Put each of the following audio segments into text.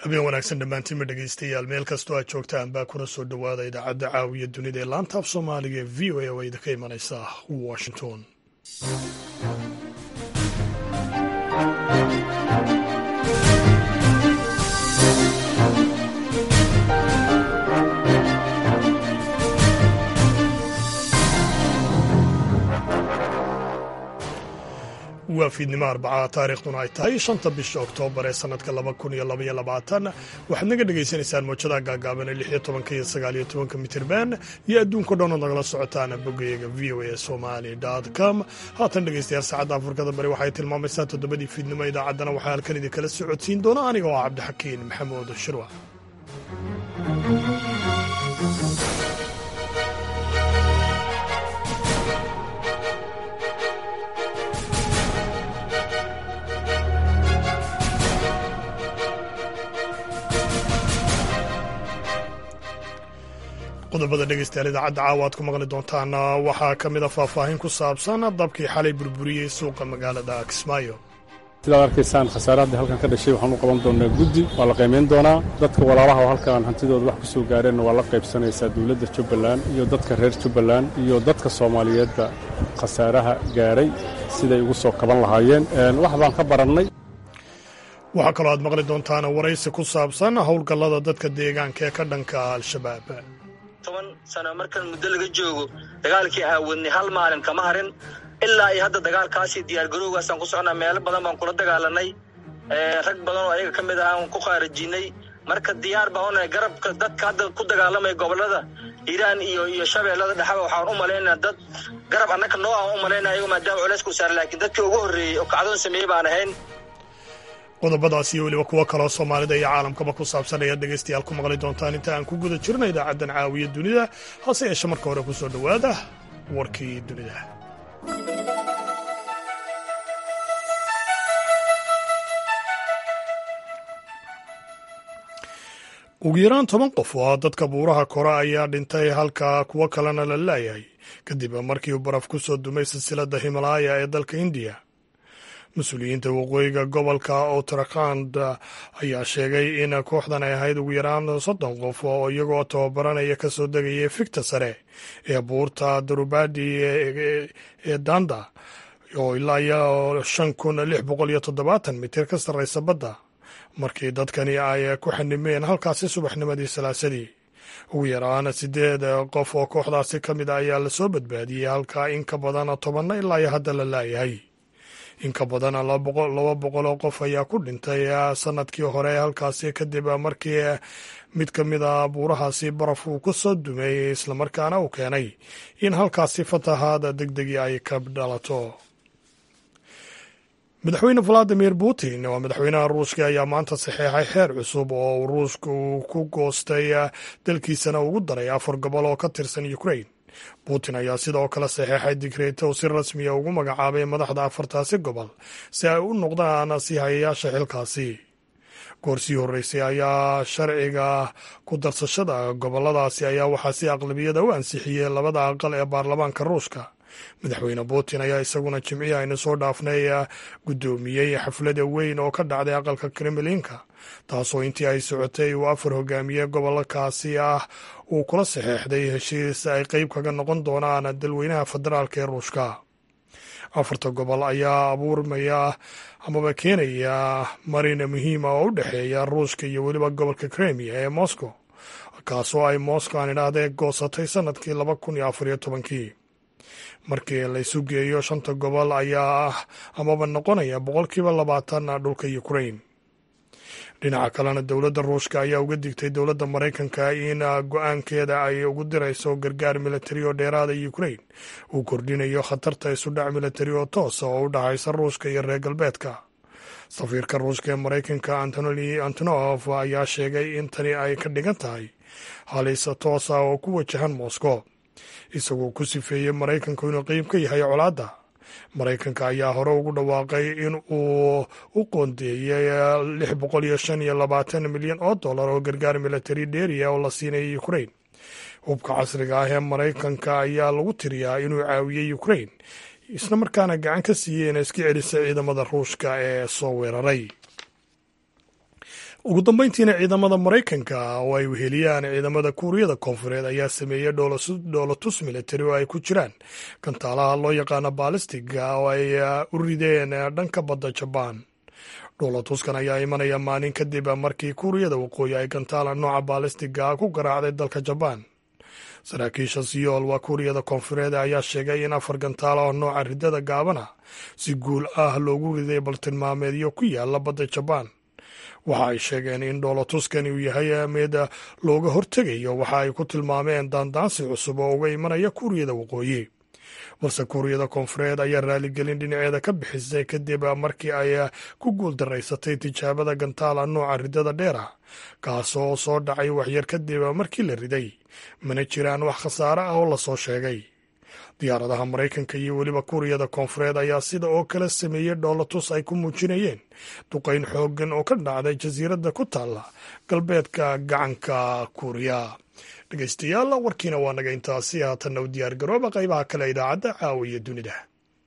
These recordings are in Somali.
habeen wanaagsan dhammaantiinma dhegaystayaal meel kastoo aad joogtaan baa kuna soo dhowaada idaacadda caawiya dunida ee laanta af soomaaliga ee v o a oo idinka imanaysa washington waa fiidnimo arbacaa taariikhduna ay tahay shanta bisha oktoobar ee sanadka laba kun iyo labaiyo labaatan waxaad naga dhagaysanaysaan mowjadaha gaagaaban ee lix iyo tobanka iyo sagaal iyo tobanka mitirban iyo adduunka dhan oo nagala socotaan boggayaga v o a somali com haatan dhegaystayaal saacadda afrikada bari waxay tilmaamaysaa toddobadii fiidnimo idaacaddana waxaa halkan idinkala socodsiin doona aniga oo ah cabdixakiin maxamuud shirwa qodobada dhegeystayaal idaacadda caawa aad ku maqli doontaan waxaa ka mid a faahfaahin ku saabsan dabkii xalay burburiyey suuqa magaalada kismaayo sidaad arkaysaan khasaarahaddii halkan ka dhashay waxaan u qaban doonaa guddi waa la qiimayn doonaa dadka walaalaha oo halkan hantidooda wax ku soo gaareenna waa la qaybsanaysaa dowladda jubbaland iyo dadka reer jubbaland iyo dadka soomaaliyeedba khasaaraha gaaray siday ugu soo kaban lahaayeen wax baan ka barannay waxaa kaloo aad maqli doontaan waraysi ku saabsan howlgallada dadka deegaanka ee ka dhanka al-shabaab toban sano markan muddo laga joogo dagaalkii aawadnay hal maalin kama harin ilaa iyo hadda dagaalkaasi diyaargarowgaasaan ku socnaa meelo badan baan kula dagaalanay rag badan oo ayaga ka mid ah aan ku khaarajiinay marka diyaar baan unahay garabka dadka hadda ku dagaalamaya gobollada hiiraan iyo iyo shabeellada dhexaba waxaan u malaynaa dad garab annaka noo aan u malaynaa ayago maadaama culayska u saaran laakiin dadkii ugu horreeyey oo kacdoon sameeyey baan ahayn qodobadaas iyo weliba kuwo kaloo soomaalida iyo caalamkaba ku saabsan ayaad dhegaystayaal ku maqli doontaan inta aan ku guda jirna idaacaddan caawiya dunida hase yeeshe marka hore ku soo dhowaada warkii dunida ugu yaraan toban qof oo dadka buuraha kore ayaa dhintay halka kuwo kalena la laayahay kadib markii uu baraf ku soo dumay silsiladda himalaaya ee dalka indiya mas-uuliyiinta waqooyiga gobolka uttarakhand ayaa sheegay in kooxdan ay ahayd ugu yaraan soddon qof oo iyagoo tababaranaya ka soo degaya fikta sare ee buurta darubadi ee danda oo ilaa iyo shan kun lix boqol iyo toddobaatan mitir ka sarraysa badda markii dadkani ay ku xanimeen halkaasi subaxnimadii salaasadii ugu yaraan siddeed qof oo kooxdaasi ka mid a ayaa lasoo badbaadiyey halka in ka badan tobanna ilaa iyo hadda la laayahay in ka badan laba boqol oo qof ayaa ku dhintay sanadkii hore halkaasi kadib markii mid ka mid a buurahaasi baraf uu ku soo dumay islamarkaana uu keenay in halkaasi fatahaada degdegii ay ka dhalato madaxweyne valadimir putin oo madaxweynaha ruushka ayaa maanta saxeexay xeer cusub oo ruushka uu ku goostay dalkiisana ugu daray afar gobol oo ka tirsan ukrain putin ayaa sidoo kale saxeexay digreeto si rasmiya ugu magacaabay madaxda afartaasi gobol si ay u noqdaan sii hayayaasha xilkaasi goor sii horreysay ayaa sharciga ku darsashada goboladaasi ayaa waxaa si aqlabiyada u ansixiyey labada aqal ee baarlamaanka ruushka madaxweyne putin ayaa isaguna jimcihi aynu soo dhaafnay guddoomiyey xaflada weyn oo ka dhacday aqalka kremlinka taasoo intii ay socotay uu afar hogaamiye gobolkaasi ah uu kula saxeexday heshiis ay qeyb kaga noqon doonaan dalweynaha federaalk ee ruushka afarta gobol ayaa abuurmaya amaba keenaya marin muhiima oo u dhexeeya ruushka iyo weliba gobolka kremia ee moscow kaasoo ay moscow aan idhaahdee goosatay sanadkii laba kun iyo afariyo tobankii markii laysu geeyo shanta gobol ayaa ah amaba noqonaya boqolkiiba labaatan dhulka ukrain dhinaca kalena dowladda ruushka ayaa uga digtay dowladda maraykanka in go-aankeeda ay ugu dirayso gargaar militari oo dheeraada ukrain uu kordhinayo khatarta isudhac militari oo toosa oo u dhexaysa ruushka iyo reer galbeedka safiirka ruushka ee maraykanka antony antonof ayaa sheegay in tani ay ka dhigan tahay halis toosa oo ku wajahan moscow isagoo ku sifeeyey maraykanku inuu qeyb ka yahay colaadda maraykanka ayaa hore ugu dhawaaqay in uu u qoondeeyey lix boqol iyo shan iyo labaatan milyan oo dollar oo gargaar militari dheeriya oo la siinaya ukrain hubka casriga ah ee maraykanka ayaa lagu tiriyaa inuu caawiyey ukrain isla markaana gacan ka siiyey inay iska celisa ciidamada ruushka ee soo weeraray ugu dambeyntiina ciidamada maraykanka oo ay weheliyaan ciidamada kuuriyada koonfureed ayaa sameeyey dhoolotus militari oo ay ku jiraan gantaalaha loo yaqaano baalistiga oo ay u rideen dhanka badda jabaan dhoolotuskan ayaa imanaya maalin kadib markii kuuriyada waqooyi ay gantaala nooca baalistiga ku garaacday dalka jabaan saraakiisha siyool waa kuuriyada koonfureed ayaa sheegay in afar gantaal oo nooca ridada gaabana si guul ah loogu riday baltilmaameedyo ku yaala badda jabaan waxa ay sheegeen in dhoolotuskani uu yahay mid looga hortegayo waxa ay ku tilmaameen daandaansi cusub oo uga imanaya kuuriyada waqooyi balse kuuriyada koonfureed ayaa raaligelin dhinaceeda ka bixisay kadib markii ay ku guuldaraysatay tijaabada gantaala nooca ridada dheera kaasoo soo dhacay waxyar kadib markii la riday mana jiraan wax khasaare ah oo lasoo sheegay diyaaradaha maraykanka iyo weliba kuuriyada koonfureed ayaa sida oo kale sameeyey dhoolotus ay ku muujinayeen duqayn xooggan oo ka dhacday jasiiradda ku taalla galbeedka gacanka kuuriya dhegeystayaal warkiina waa naga intaasi haatanna u diyaar garooba qaybaha kale idaacadda caawiya dunida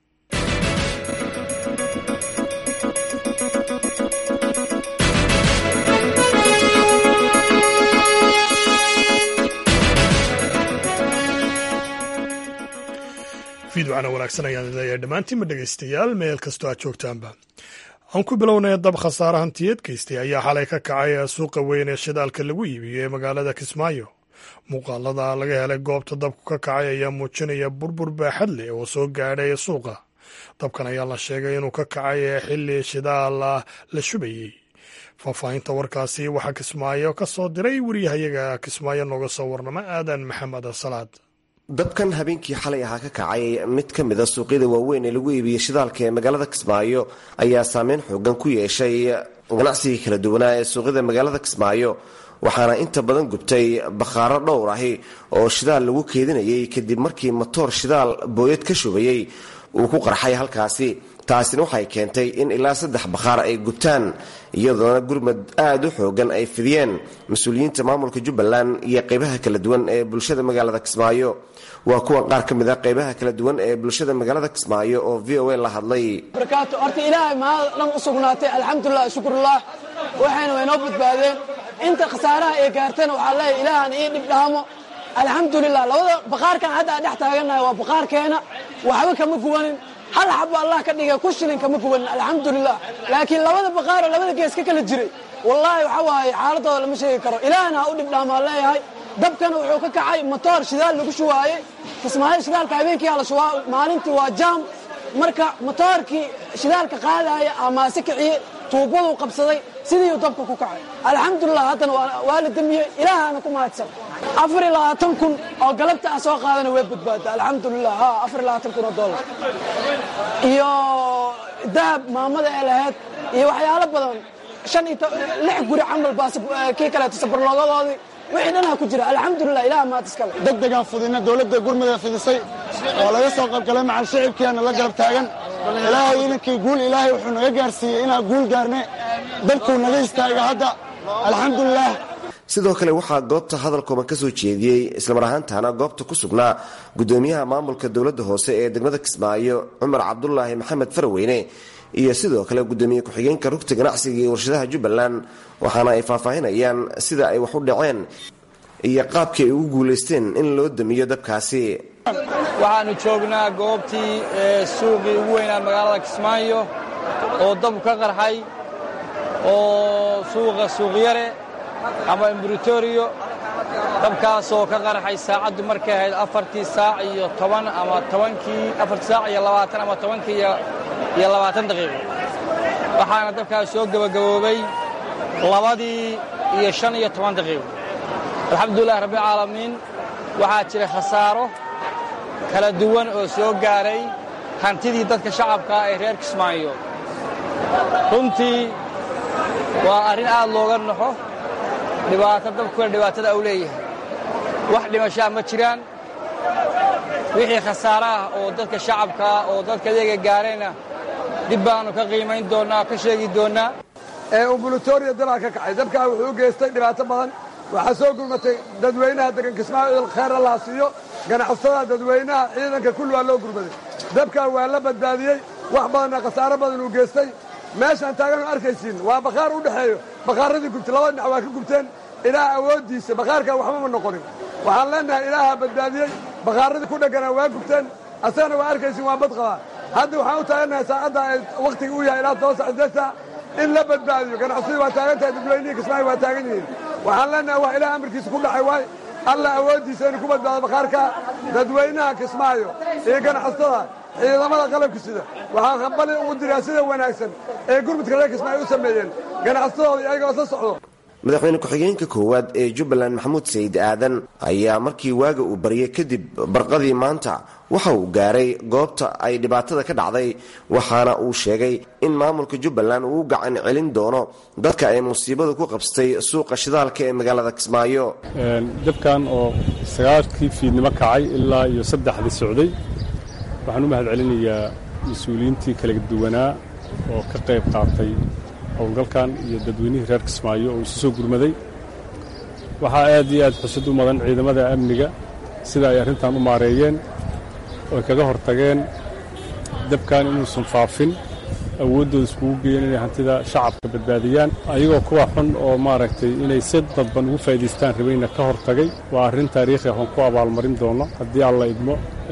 fiidwacna wanaagsan ayaan leeyahay dhammaantiinba dhegeystayaal meel kastoo aad joogtaanba aan ku bilownay dab khasaare hantiyeed geystay ayaa xalay ka kacay suuqa weyn ee shidaalka lagu iibiyo ee magaalada kismaayo muuqaalada laga helay goobta dabku ka kacay ayaa muujinaya burbur baaxad leh oo soo gaadhay suuqa dabkan ayaa la sheegay inuu ka kacay xilli shidaal la shubayey faahfaahinta warkaasi waxaa kismaayo ka soo diray wariyahayaga kismaayo nooga soo warnama aadan maxamed salaad dabkan habeenkii xalay ahaa ka kacay mid ka mid a suuqyada waaweyn ee lagu iibiyey shidaalka ee magaalada kismaayo ayaa saameyn xoogan ku yeeshay ganacsigii kala duwanaa ee suuqyada magaalada kismaayo waxaana inta badan gubtay bakhaaro dhowr ahi oo shidaal lagu keedinayay kadib markii matoor shidaal booyad ka shubayey uu ku qarxay halkaasi taasina waxay keentay in ilaa saddex bakhaar ay gubtaan iyadoona gurmad aad u xoogan ay fidiyeen mas-uuliyiinta maamulka jubbaland iyo qaybaha kala duwan ee bulshada magaalada kismaayo waa kuwan qaar ka mid a qaybaha kala duwan ee bulshada magaalada kismaayo oo v o a la hadlay barakaatu horta ilaahay mahad dhan u sugnaatay alxamdulilah shukrullah waxayna waynoo badbaadeen inta khasaaraha ay gaartana waxaa leeyahay ilaahan ii dhib dhaamo alxamdulilah labada baqaarkan hadda aan dhex taagannahay waa baqaarkeena waxba kama guwanin hal xabo allah ka dhigay ku shilin kama guwanin alxamdulilah laakiin labada baqaaroo labada gees ka kala jiray wallaahi waxa waaye xaaladooda lama sheegi karo ilaahna ha u dhib dhaamaa leeyahay dabkana wuxuu ka kacay matoor shidaal lagu shuwaaye kismaayo shidaalka habeenkii hala shubaa maalintii waa jaam marka matoorkii shidaalka qaadaya amaase kiciye tuubaduu qabsaday sidiiuu dabka ku kacay alxamdulilah haddana waa la damiyey ilaahana ku mahadsan afar iyo labaatan kun oo galabta ah soo qaadana way badbaada alxamdulilah ha afar iyo labaatan kun oo dollar iyo dahab maamada ee lahayd iyo waxyaalo badan shan iyo lix guri camal baa kii kaleeto sabarloogadoodii wixii dhanaa ku jira alxamdulilah ilaah maad iskale degdegaan fudina dowladda gurmada fidisay oo laga soo qaybgalay macal shicibkeena la garab taagan ilaahay idankii guul ilaahay wuxuu naga gaarsiiyey inaan guul gaarne dabkuu naga istaaga hadda alxamdulilah sidoo kale waxaa goobta hadalkooban ka soo jeediyey islamar ahaantaana goobta ku sugnaa gudoomiyaha maamulka dowladda hoose ee degmada kismaayo cumar cabdulaahi maxamed faraweyne iyo sidoo kale gudoomiye ku-xigeenka rugta ganacsiga iyo warshadaha jubbaland waxaana ay faahfaahinayaan sida ay wax u dhaceen iyo qaabkii ay ugu guulaysteen in loo damiyo dabkaasi waxaannu joognaa goobtii suuqii ugu weynaa magaalada kismaayo oo dabku ka qarxay oo suuqa suuqyare ama imbritoriyo dabkaasoo ka qarxay saacaddu markay ahayd afartii saac iyo toban ama tobankii afartii saac iyo labaatan ama tobankii iyo labaatan daqiiqo waxaana dabkaas soo gebagaboobay labadii iyo shan iyo toban daqiiqo alxamdulilahi rabbilcaalamiin waxaa jira khasaaro kala duwan oo soo gaaray hantidii dadka shacabkaa ee reer kismaayo runtii waa arrin aad looga naxo dhibaato dabkuna dhibaatada u leeyahay wax dhimashaa ma jiraan wixii khasaare ah oo dadka shacabkaa oo dadka iyaga gaarayna dib baannu ka qiimayn doonnaa ka sheegi doonnaa umbulatoriya dabaa ka kacay dabkaa wuxuu u geystay dhibaato badan waxaa soo gurmatay dadweynaha degan kismaayo khayra laa siiyo ganacsatada dadweynaha ciidanka kulli waa loo gurmaday dabkaa waa la badbaadiyey wax badanna khasaaro badan uu geystay meeshaan taagan oo arkaysiin waa bakhaar u dhexeeyo bakhaaradii gubtay labada dhinac waa ka gubteen ilaah awooddiisa bakhaarkan waxba ma noqonin waxaan leenahay ilaaha badbaadiyey bakhaaradii ku dhegganaa waa gubteen asagana waa arkaysiin waa bad qabaa hadda waxaan u taagannahay saacadda ay wakhtiga u yahay ilaa toban sac sideed saac in la badbaadiyo ganacsadii waa taagan tahay dadweynihii kismaayo waa taagan yihiin waxaan leenahay wax ilaah amarkiisa ku dhacay waay alla awooddiisa inuu ku badbaado bakhaarka dadweynaha kismaayo iyo ganacsatada ciidamada qalabka sida waxaan hambali ugu diraa sida wanaagsan ee gurmudka reer kismaayo u sameeyeen ganacsatadooda iyagoo isla socdo madaxweyne ku-xigeenka koowaad ee jubbaland maxamuud sayid aadan ayaa markii waaga uu baryay kadib barqadii maanta waxa uu gaaray goobta ay dhibaatada ka dhacday waxaana uu sheegay in maamulka jubbaland uu u gacan celin doono dadka ay musiibadu ku qabsatay suuqa shidaalka ee magaalada kismaayo dabkan oo sagaalkii fiidnimo kacay ilaa iyo saddexdii socday waxaan u mahad celinayaa mas-uuliyiintii kala duwanaa oo ka qayb qaatay howlgalkan iyo dadweynihii reer kismaayo oo isu soo gurmaday waxaa aad iyo aad xusad u mudan ciidamada amniga sida ay arrintan u maareeyeen oy kaga hortageen dabkan inuusan faafin awooddooda iskugu geeyeen inay hantida shacabka badbaadiyaan ayagoo kuwa xun oo maaragtay inay si dadban ugu faa'idaystaan rabayna ka hortagay waa arrin taariikhi ah oon ku abaalmarin doono haddii alla idmo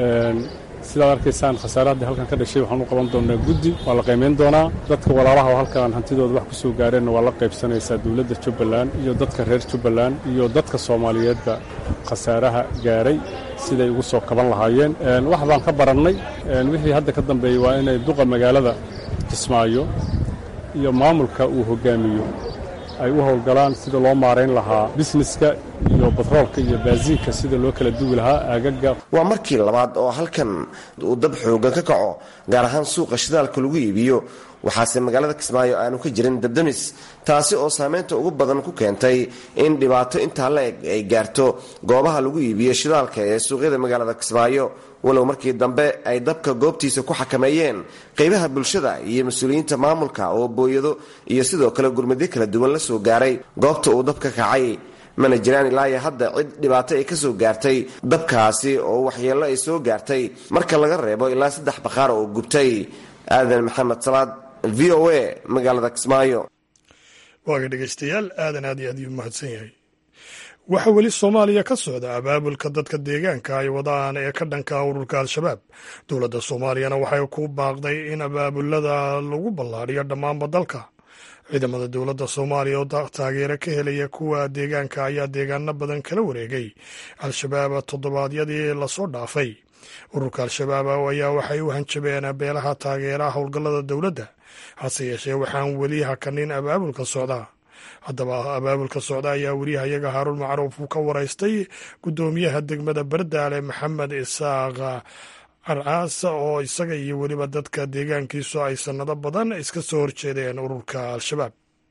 sidaad arkaysaan khasaarahaddii halkan ka dhashay waxaan u qaban doonnaa guddi waa la qaymayn doonaa dadka walaalaha oo halkaan hantidooda wax ku soo gaareenna waa la qaybsanaysaa dowladda jubbaland iyo dadka reer jubbaland iyo dadka soomaaliyeedba khasaaraha gaaray siday ugu soo kaban lahaayeen wax baan ka barannay wixii hadda ka dambeeyey waa inay duqa magaalada kismaayo iyo maamulka uu hoggaamiyo ay u howlgalaan sida loo maarayn lahaa bisneska iyo batroolka iyo baasiinka sida loo kala duwi lahaa aagaga waa markii labaad oo halkan uu dab xoogan ka kaco gaar ahaan suuqa shidaalka lagu iibiyo waxaase magaalada kismaayo aanu ka jirin dabdamis taasi oo saameynta ugu badan ku keentay in dhibaato intaa la eg ay gaarto goobaha lagu iibiyo shidaalka ee suuqyada magaalada kismaayo walow markii dambe ay dabka goobtiisa ku xakameeyeen qaybaha bulshada iyo mas-uuliyiinta maamulka oo booyado iyo sidoo kale gurmadyo kala duwan la soo gaaray goobta uu dabka kacay mana jiraan ilaayo hadda cid dhibaato ay ka soo gaartay dabkaasi oo waxyeello ay soo gaartay marka laga reebo ilaa saddex bakhaar oo gubtay aadan maxamed salaad v o a magaalada kismaayo waaga dhegaystayaal aadan aad iyo aad iyuu mahadsan yahay waxaa weli soomaaliya ka socda abaabulka dadka deegaanka ay wadaan ee ka dhanka ururka al-shabaab dowladda soomaaliyana waxay ku baaqday in abaabulada lagu ballaadhiyo dhammaanba dalka ciidamada dowladda soomaaliya oo taageero ka helaya kuwa deegaanka ayaa deegaano badan kala wareegay al-shabaab toddobaadyadii lasoo dhaafay ururka al-shabaab ayaa waxay u hanjabeen beelaha taageeraha howlgallada dowladda hase yeeshee waxaan weli hakanin abaabulka socda haddaba abaabulka socda ayaa weriyahayaga haaruun macruuf uu ka waraystay guddoomiyaha degmada bardaale maxamed isaaq carcaas oo isaga iyo weliba dadka deegaankiisu ay sannado badan iska soo horjeedeen ururka al-shabaab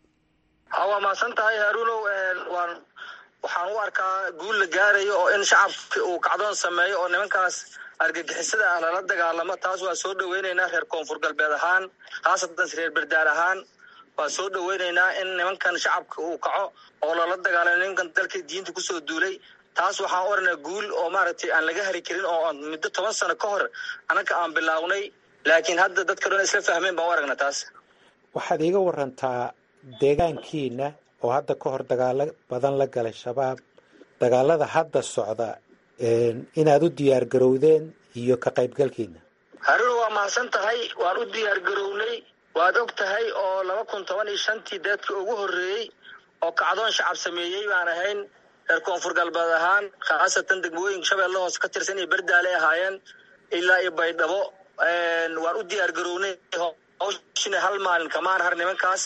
waa mahadsan tahay haaruunow waan waxaan u arkaa guul la gaarayo oo in shacabki uu kacdoon sameeyo oo nimankaas argagixisada ah lala dagaalamo taas waa soo dhoweynaynaa reer koonfur galbeed ahaan khaasatan reer berdaal ahaan waa soo dhoweynaynaa in nimankan shacabka uu kaco oo lala dagaalamo nimankan dalkii diinta kusoo duulay taas waxaan oranaa guul oo maaragtay aan laga hari karin oo muddo toban sano ka hor annaga aan bilaawnay laakiin hadda dadka dhan isla fahmeen baan u aragnaa taas waxaad iiga warantaa deegaankiina oo hadda ka hor dagaalo badan la galay shabaab dagaalada hadda socda inaad u diyaar garowdeen iyo ka qaybgalkiina haruna waa mahadsan tahay waan u diyaar garownay waad og tahay oo laba kun toban iyo shantii deedkii ugu horreeyey oo kacdoon shacab sameeyey baan ahayn reer koonfur galbeed ahaan khaasatan degmooyinka shabeelle hoose ka tirsan iyo berdaale ahaayeen ilaa iyo baydhabo waan u diyaar garownay hawshina hal maalin kamaan har nimankaas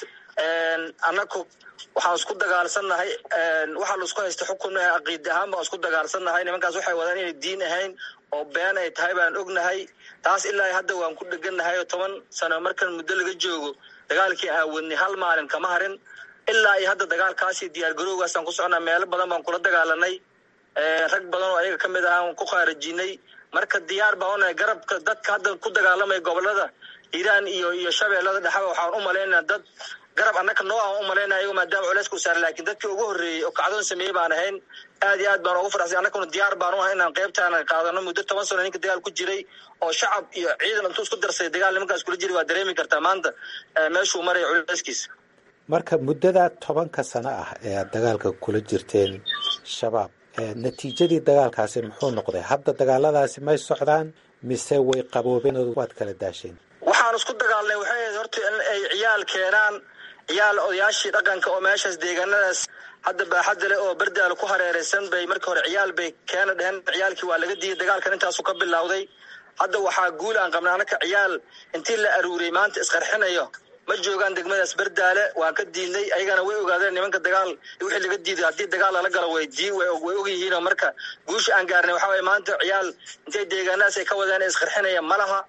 annaku waxaan isku dagaalsannahay waxaa la isku haysta xukun caqiidi ahaan baan isku dagaalsannahay nimankaas waxay wadaan inay diin ahayn oo been ay tahay baan ognahay taas ilaa hadda waan ku dhegannahay oo toban sano markan muddo laga joogo dagaalkii aan wadnay hal maalin kama harin ilaa iyo hadda dagaalkaasi diyaar garowgaasaan ku socnaa meelo badan baan kula dagaalanay rag badan oo ayaga ka mid ahaan ku khaarajinay marka diyaar baan unahay garabka dadka hadda ku dagaalamaya gobolada hiiraan iyo iyo shabeellada dhexaba waxaan u malaynaa dad garab annaka noo ah u malaynaya iyago maadaama culayska u saaray lakin dadkii ugu horreeyey oo kacdoon sameeyey baan ahayn aad iyo aad baan ugu faraxsay annakuna diyaar baan u ahay inaan qaybtaana qaadano muddo toban sano ninka dagaal ku jiray oo shacab iyo ciidan intuu isku darsaday dagaal nimankaas kula jiri waa dareemi kartaa maanta meeshuu maraya culayskiisa marka muddadaa tobanka sano ah ee aad dagaalka kula jirteen shabaab natiijadii dagaalkaasi muxuu noqday hadda dagaaladaasi may socdaan mise way qaboobeen oo waad kala daasheen waxaan isku dagaalnay waxay ahayd horta in ay ciyaal keenaan ciyaal odayaashii dhaqanka oo meeshaas deegaanadaas hadda baaxadda leh oo berdaal ku hareeraysan bay markii hore ciyaal bay keena dheheen ciyaalkii waa laga diiday dagaalkan intaasu ka bilowday hadda waxaa guul aan qabnay anaka ciyaal intii la aruuriyey maanta isqarxinayo ma joogaan degmadaas berdaale waan ka diidnay ayagana way ogaadeen nimanka dagaal wixii laga diiday haddii dagaal lala galo way dii way og yihiinoo marka guusha aan gaarnay waxaa waye maanta ciyaal intay deegaanadaas ay ka wadeen isqarxinaya ma laha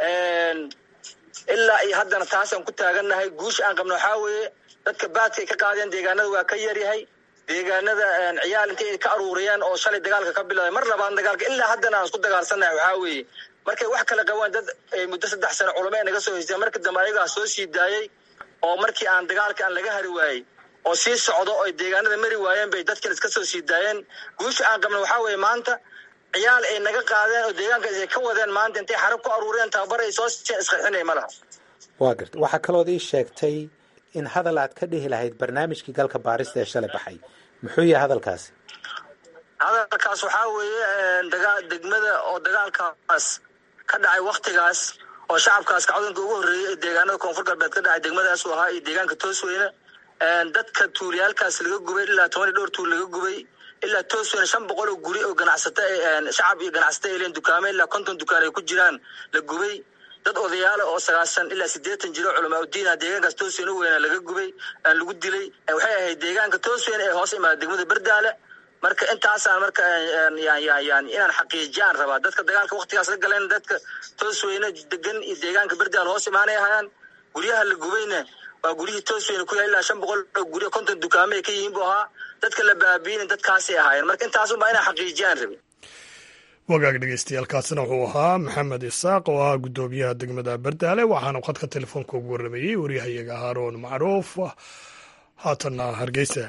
ilaa iyo haddana taasaan ku taagannahay guusha aan qabno waxaa weeye dadka baadka ay ka qaadeen deegaanada waa ka yaryahay deegaanada ciyaal intay ka aruuriyeen oo shalay dagaalka ka bilowday mar labaad dagaalka ilaa haddana aan isku dagaalsannahay waxaa weeye markay wax kala qabaan dad muddo saddex sano culamo ay naga soo haysteen marka dambe ayagaa soo sii daayey oo markii aan dagaalka aan laga hari waayey oo sii socdo oo deegaanada mari waayeen bay dadkan iska soo sii daayeen guusha aan qabno waxaa weeye maanta ciyaal ay naga qaadeen oo deegaankaas ay ka wadeen maanta intay xarab ku aruureen tababar ay soo siiyeen isqarxinay ma laha waa garta waxaa kalood ii sheegtay in hadal aad ka dhihi lahayd barnaamijkii galka baarista ee shalay baxay muxuu yahay hadalkaasi hadalkaas waxaa weeye dagaa degmada oo dagaalkaas ka dhacay waktigaas oo shacabkaas kacdoonka ugu horreeyey ee deegaanada koonfur galbeed ka dhacay degmadaasu ahaa iyo deegaanka toosweyne dadka tuuliyaalkaas laga gubay ilaa toban iyo dhowr tuul laga gubay ilaa toosweyne shan boqol oo guri oo ganacsata shacab iyo ganacsata ay leen dukaame ilaa konton dukaan ay ku jiraan la gubay dad odayaala oo sagaashan ilaa siddeetan jiro culamaa udiina deegaankaas toosweyne u weyna laga gubay lagu dilay waxay ahayd deegaanka toosweyne ee hoos imaada degmada berdaale marka intaasaan marka yani inaan xaqiijiyaan rabaa dadka dagaalka waktigaas la galeen dadka toosweyne degan iyo deegaanka berdaal hoos imaanay ahayaan guryaha la gubayna waa guryihii toosweyne ku yahay ilaa shan boqol oo guryo konton dukaame ay ka yihiin bu ahaa dadka la baabiina dadkaasay ahaayeen marka intaasunbaa inaan xaqiijiyaan rabi wagaag dhegeystayaaalkaasina wuxuu ahaa maxamed isaaq oo ah guddoomiyaha degmada berdaale waxaanu khadka telefoonka ugu warramayey waryahayaga haaroon macruuf haatanna hargeysa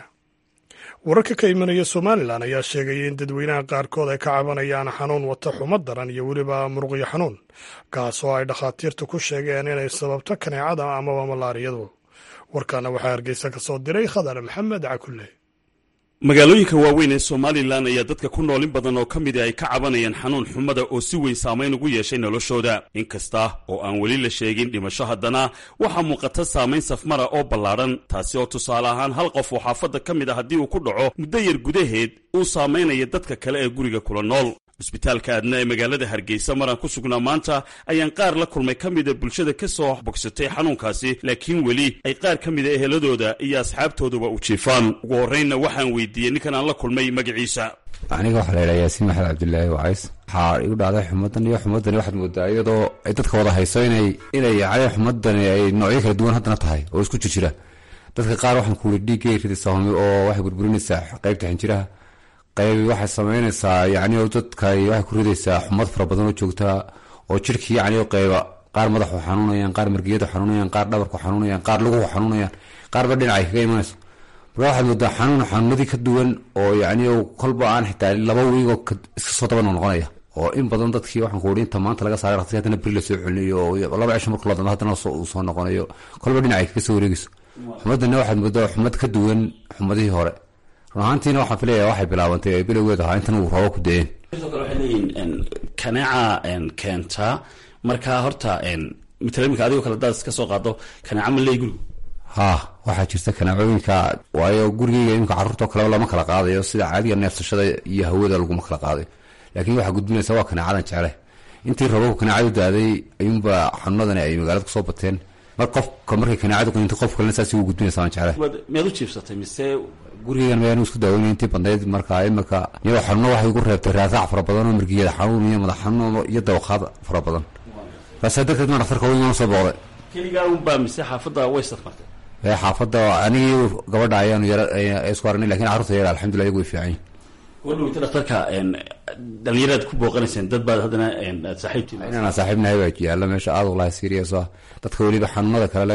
wararka ka imanaya somalilan ayaa sheegaya in dadweynaha qaarkood ay ka cabanayaan xanuun wata xumo daran iyo weliba muruqyo xanuun kaas oo ay dhakhaatiirtu ku sheegeen inay sababto kaneecada amaba malaariyadu warkaana waxaa hargeysa ka soo diray khadar maxamed cakulle magaalooyinka waaweyn ee somalilan ayaa dadka ku nool in badan oo ka midi ay ka cabanayaan xanuun xumada oo si weyn saamayn ugu yeeshay noloshooda inkasta oo aan weli la sheegin dhimasho haddana waxaa muuqata saamayn safmara oo ballaadhan taasi oo tusaale ahaan hal qof oo xaafadda ka mid a haddii uu ku dhaco muddo yar gudaheed uu saamaynaya dadka kale ee guriga kula nool cusbitaalka aadna ee magaalada hargeysa maraan ku sugnaa maanta ayaan qaar la kulmay ka mida bulshada ka soo bogsatay xanuunkaasi laakiin weli ay qaar ka mida eheladooda iyo asxaabtooduba u jiifaan ugu horraynna waxaan weydiiyey ninkan aan la kulmay magaciisa aniga waxaa la yidhaha yaasiin maxamed cabdilaahi wacays waxaa igu dhacday xumadan iyo xumadani waxaad moodaa iyadoo ay dadka wada hayso inay inay yacni xumadani ay noocyo kala duwan haddana tahay oo isku jirjira dadka qaar waxaan ku wuri dhiiggay ridaysaa humi oo waxay burburinaysaa qaybta xinjiraha qayb waxay samaynaysaa yacni oo dadka waxay ku ridaysaa xumad fara badan oo joogtaa oo jirhkii yacni qayba qaar madaxu xanuunayaan qaar margiyadu xanuunayaan qaar dhabarku xanuunayaan qaar luguhu xanuunayaan qaarba dhinacay kaga imanayso marka waxaad moodaa xanuun xanuunadii ka duwan oo yacni kolba aan xitaa laba wiigoo iska soo daba noqonaya oo in badan dadkii waxaan ku wuri inta maanta laga saaray raqsi haddana beri la soo celinayo oo laba cisho markuu ladamo haddana uu soo noqonayo kolba dhinacay kaga soo wareegayso xumadana waxaad moodaa xumad ka duwan xumadihii hore run ahaantiina waxaan filaya waxay bilaabantay ay bilowgeed ahaa intan uu roobo ku da-een sidoo kale waxay leeyihin kaneeca keentaa marka horta matala iminka adigoo kale hadaad iska soo qaado kaneeca ma leey gurigu ha waxaa jirta kaneecooyinka waayo gurigeyga iminka carruurtao kaleba lama kala qaadayo sida caadiga neefsashada iyo hawada laguma kala qaadayo laakiin waxaa gudbinaysa waa kaneecadan jecele intii roobabku kaneecadu daaday ayuunba xanuunadani ay magaalada kusoo bateen mar qofka markay kaneecadu qaniinto qof kalena saas ugu gudbinaysa waan jecele miyaad u jiifsatay mise gurigeygan mayaan isku daaweynay intii badnayd marka imika iyadoo xanuuno waxay igu reebtay raasaac fara badan oo margiyada xanuun iyo madax xanuun iyo dawaqaad fara badan baasaa darteed ma dhaktarka weyn waan soo booqday keligaa unbaa mise xaafadda way safmartay ee xaafadda anigii gabadha ayaanu yara isku aragnay lakin carruurta yara alxamdulillah iyagu way fiican yihin wadhaweyta dhaktarka dhalinyaraad ku booqanayseen dad baad haddana aad saaxiibtiin inaan saaxiibnahay baa yaalla meesha aad walahi serious ah dadka weliba xanuunada kale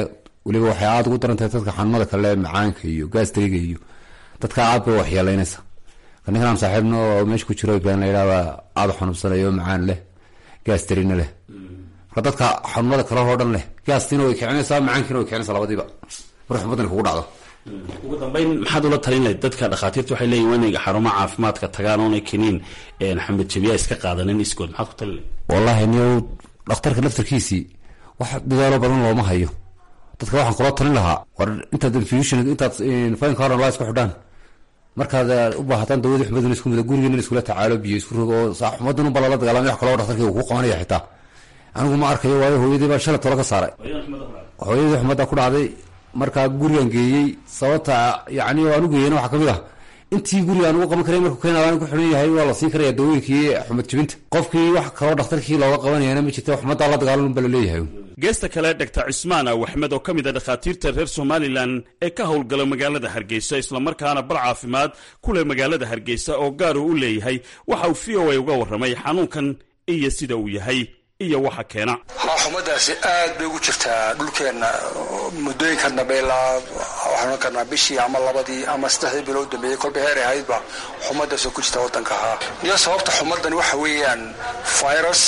weliba waxay aada ugu daran tahay dadka xanuunada kale macaanka iyo gastriga iyo dadka aad bay waxyeelaynaysa ninkan aan saaxiibna oo meesha ku jiro ibrahim la yidhahda aada xanuunsanayo macaan leh gastrina leh marka dadka xanuunada kale oo dhan leh gaastina way kicinaysaa macaankiina way kicinaysaa labadiiba mar xumadani kugu dhacdo ugu dambeyn maxaad ula talin lahayd dadka dhakhaatiirta waxay leeyihin waa inay xarumo caafimaadka tagaan oonay keniin xamed jabiya iska qaadanin iskood maxaad ku talin lahayd wallahi niyow dhakhtarka laftarkiisii wax dadaalo badan looma hayo dadka waxaan kula talin lahaa war intaad infusion intaad faynka horan laa isku xidhaan markaad u baahataan dawadii xumaduna isku mida gurigeena in iskula tacaalo biyo isku rogo oo xumadan unba lala dagaalamay wax kaloo dhaktarkii uu ku qabanaya xitaa anigu ma arkayo waayo hooyadii baa shalay tolo ka saaray hooyadii xumadda ku dhacday markaa gurigan geeyey sababta yani aan u geeyena waxaa kamid ah intii guriga aan ugu qaban karay markuu keenaadaan ku xidhan yahay waa la siin karaya dawooyinkii xumad jibinta qofkii wax kaloo dhakhtarkii looga qabanayana ma jirta xumaddaa la dagaalan unba laleeyahay geesta kale dhaktar cismaan aw axmed oo ka mid a dhakhaatiirta reer somalilan ee ka howlgala magaalada hargeysa islamarkaana bal caafimaad ku leh magaalada hargeysa oo gaar uu u leeyahay waxa uu v o a uga warramay xanuunkan iyo sida uu yahay iyo waxa keena haa xumadaasi aad bay ugu jirtaa dhulkeenna muddooyinkan dambe ilaa waxaan ohan karnaa bishii ama labadii ama saddexdii bilo u dambeeyey kolba heer ay ahaydba xumadaasoo ku jirta waddanka ahaa iyo sababta xumadani waxa weeyaan virus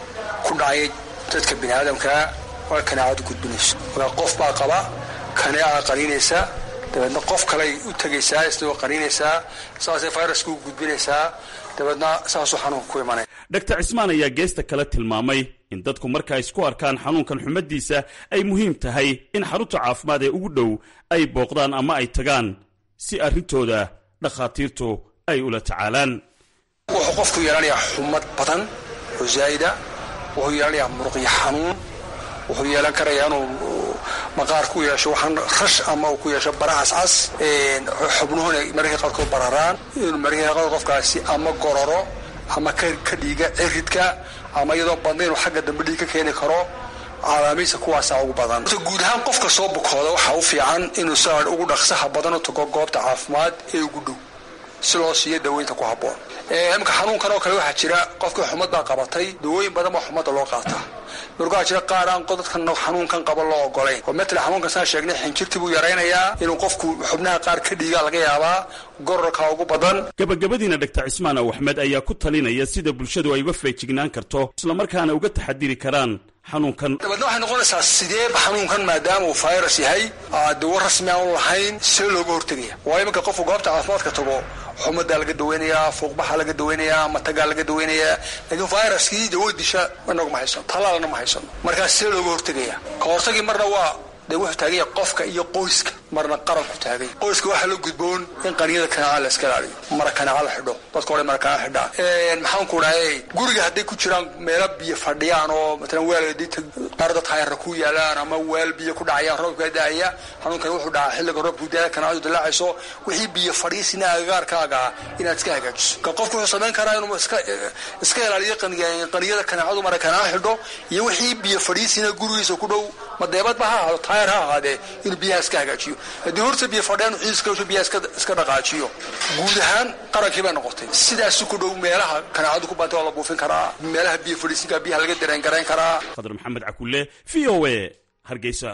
ku dhacay dadka bini aadamkaa waa kaneecadu gudbinayso waa qof baa qaba kaneeca qaniinaysa dabeedna qof kaley u tegaysaa isagoo qaniinaysaa saasay viruska u gudbinaysaa dabeedna saasuu xanuunka ku imanaya dhaktar cismaan ayaa geesta kale tilmaamay in dadku marka isku arkaan xanuunkan xumadiisa ay muhiim tahay in xarunta caafimaad ee ugu dhow ay booqdaan ama ay tagaan si arrintooda dhakhaatiirtu ay ula tacaalaan wuxuu qofku yeelanayaa xumad badan oo zaa'ida wuxuu yeelanayaa muruqyo xanuun wuxuu yeelan karayaa inuu maqaar ku yeesho waxaan rash ama uu ku yeesho barahaas cas xubnuhuna mararka qaarkood bararaan inuu mararka qaarkood qofkaasi ama gororo ama ka dhiiga ciridka ama iyadoo badna inuu xagga dambe dhiig ka keeni karo calaamiisa kuwaasa ugu badan guud ahaan qofka soo bukooda waxaa u fiican inuu sa ugu dhaqsaha badan u tago goobta caafimaad ee ugu dhow si loo siiyo daweynta ku habboon imika xanuunkan oo kale waxaa jira qofkii xumad baa qabatay dawooyin badan baa xumadda loo qaataa markaa jira qaar aan dadkan xanuunkan qaba loo ogolayn oo matala xanuunkan saan sheegnay xinjirtii buu yaraynayaa inuu qofku xubnaha qaar ka dhiigaa laga yaabaa gororka ugu badan gabagabadiina dhaktar cismaan aw axmed ayaa ku talinaya sida bulshadu ay uga feejignaan karto islamarkaana uga taxadiri karaan xanuunkan dabeedna waxay noqonaysaa sideeba xanuunkan maadaama uu virus yahay dawo rasmi aan u lahayn see looga hortegaya waayo iminka qofku goobta caafimaadka tago xumadaa laga daweynayaa fuuqbaxa laga daweynayaa matagaa laga daweynayaa laakiin viruskii dawo disha inagu ma haysano talaalna ma haysano markaas see looga hortegaya ka hortagii marna waa dee wuxuu taaganya qofka iyo qoyska marna qaranku taagay qoyska waxaa la gudboon in qaniyada kanaaca la iska ilaaliyo mara kanaaca la xidho dadka hore mara kanaaca xidhaan maxaan ku dhahay guriga hadday ku jiraan meelo biyo fadhiyaan oo matalan weel qaar dadka hayarra ku yaalaan ama weel biyo ku dhacayaan roobka daaya xanuunkan wuxuu dhacaa xilliga roobku daaya kanaacadu dilaacayso wixii biyo fadhiisina agagaarkaaga inaad iska hagaajiso ka qofku wuxuu samayn karaa inuu iska iska ilaaliyo qaniyada kanaacadu mara kanaaca xidho iyo wixii biyo fadhiisina gurigiisa ku dhow madeebadba ha ahaado taayar ha ahaadee inuu biyaha iska hagaajiyo haddii horta biyo fadheen ciiska biyaha iska dhaqaajiyo guud ahaan qarankii bay noqotay sidaasi ku dhow meelaha kanaacadu ku baantay waa la buufin karaa meelaha biyo fadhiisinka biyaha laga dareen garayn karaa khadar maxamed cakulle v o a hargeysa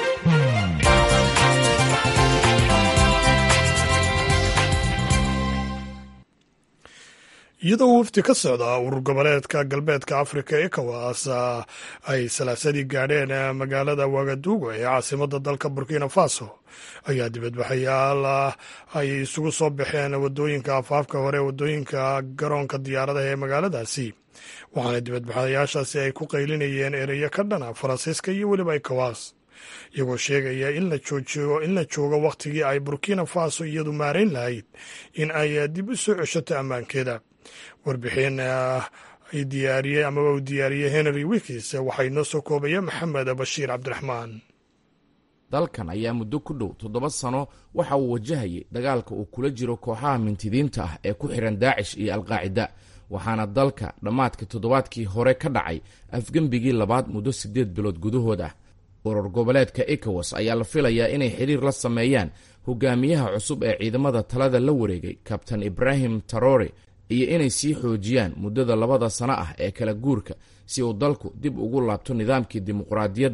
iyadoo wafdi ka socda urur goboleedka galbeedka afrika ecowas ay salaasadii gaadheen magaalada wagaduugo ee caasimada dalka burkina faso ayaa dibadbaxayaal ay isugu soo baxeen wadooyinka afaafka hore wadooyinka garoonka diyaaradaha ee magaaladaasi waxaana dibadbaxayaashaasi ay ku qaylinayeen ereyo ka dhana faransiiska iyo weliba ecowas iyagoo sheegaya in la joojiyo in la joogo wakhtigii ay burkina faso iyadu maarayn lahayd in ay dib u soo ceshato ammaankeeda warbixin ay diyaariyey amaba uu diyaariyey henry wikis waxaa inoo soo koobaya maxamed bashiir cabdiraxmaan dalkan ayaa muddo ku dhow toddoba sano waxa uu wajahayay dagaalka uu kula jiro kooxaha mintidiinta ah ee ku xihan daacish iyo alqaacida waxaana dalka dhammaadka toddobaadkii hore ka dhacay afgembigii labaad muddo siddeed bilood gudahood ah urur goboleedka ecowas ayaa la filayaa inay xiriir la sameeyaan hogaamiyaha cusub ee ciidamada talada la wareegay kabtan ibraahim tarore iyo inay sii xoojiyaan muddada labada sano ah ee kala guurka si uu dalku dib ugu laabto nidaamkii dimuqraadiyadda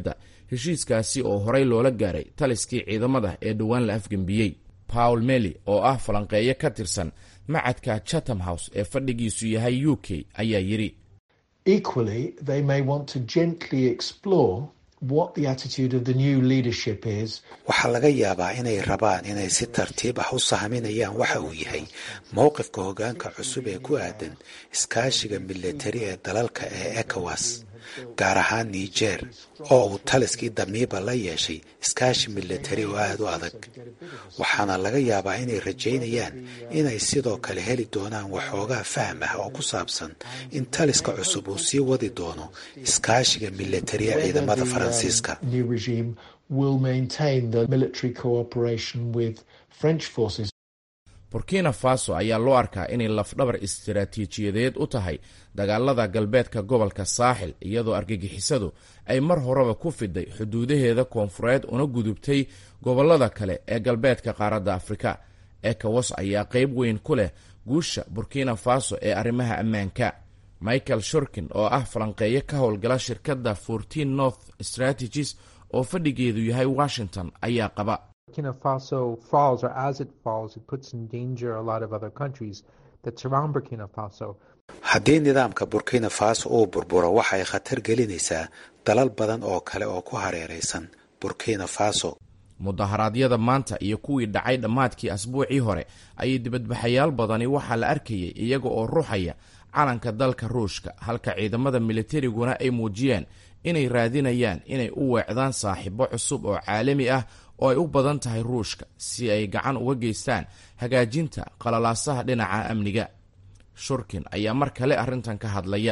heshiiskaasi oo horey loola gaaray taliskii ciidamada ee dhowaan la afgembiyey paul mely oo ah falanqeeyo ka tirsan macadka chatham house ee fadhigiisu yahay u k ayaa yidhi Equally, they may want to gently explore what the attitude of the new leadership is. waxaa laga yaabaa inay rabaan inay si tartiib ah u sahminayaan waxa uu yahay mowqifka hoggaanka cusub ee ku aadan iskaashiga militari ee dalalka ee ecowas gaar ahaan niger oo uu taliskii damiiba la yeeshay iskaashi militari oo aada u adag waxaana laga yaabaa inay rajaynayaan inay sidoo kale heli doonaan waxoogaa fahm ah oo ku saabsan in taliska cusub uu sii wadi doono iskaashiga militari ee ciidamada faransiiska New regime will maintain the military cooperation with French forces. burkina faso ayaa loo arkaa inay lafdhabar istiraatiijiyadeed u tahay dagaalada galbeedka gobolka saaxil iyadoo argagixisadu ay mar horeba ku fiday xuduudaheeda koonfureed una gudubtay gobolada kale ee galbeedka qaaradda afrika ecowas ayaa qayb weyn ku leh guusha burkina faso ee arrimaha ammaanka michael shurkin oo ah falanqeeyo ka howlgala shirkadda fourteen north strategies oo fadhigeedu yahay washington ayaa qaba Burkina Faso falls, or as it falls, it puts in danger a lot of other countries that surround Burkina Faso. haddii nidaamka burkina faso uu burburo waxa ay khatar gelinaysaa dalal badan oo kale oo ku hareeraysan burkina faso mudaharaadyada maanta iyo kuwii dhacay dhammaadkii asbuucii hore ayay dibadbaxayaal badani waxaa la arkayay iyaga oo ruxaya calanka dalka ruushka halka ciidamada militariguna ay muujiyeen inay raadinayaan inay u weecdaan saaxiibo cusub oo caalami ah oo ay u badan tahay ruushka si ay gacan uga geystaan hagaajinta qalalaasaha dhinaca amniga shurkin ayaa mar kale arrintan ka hadlaya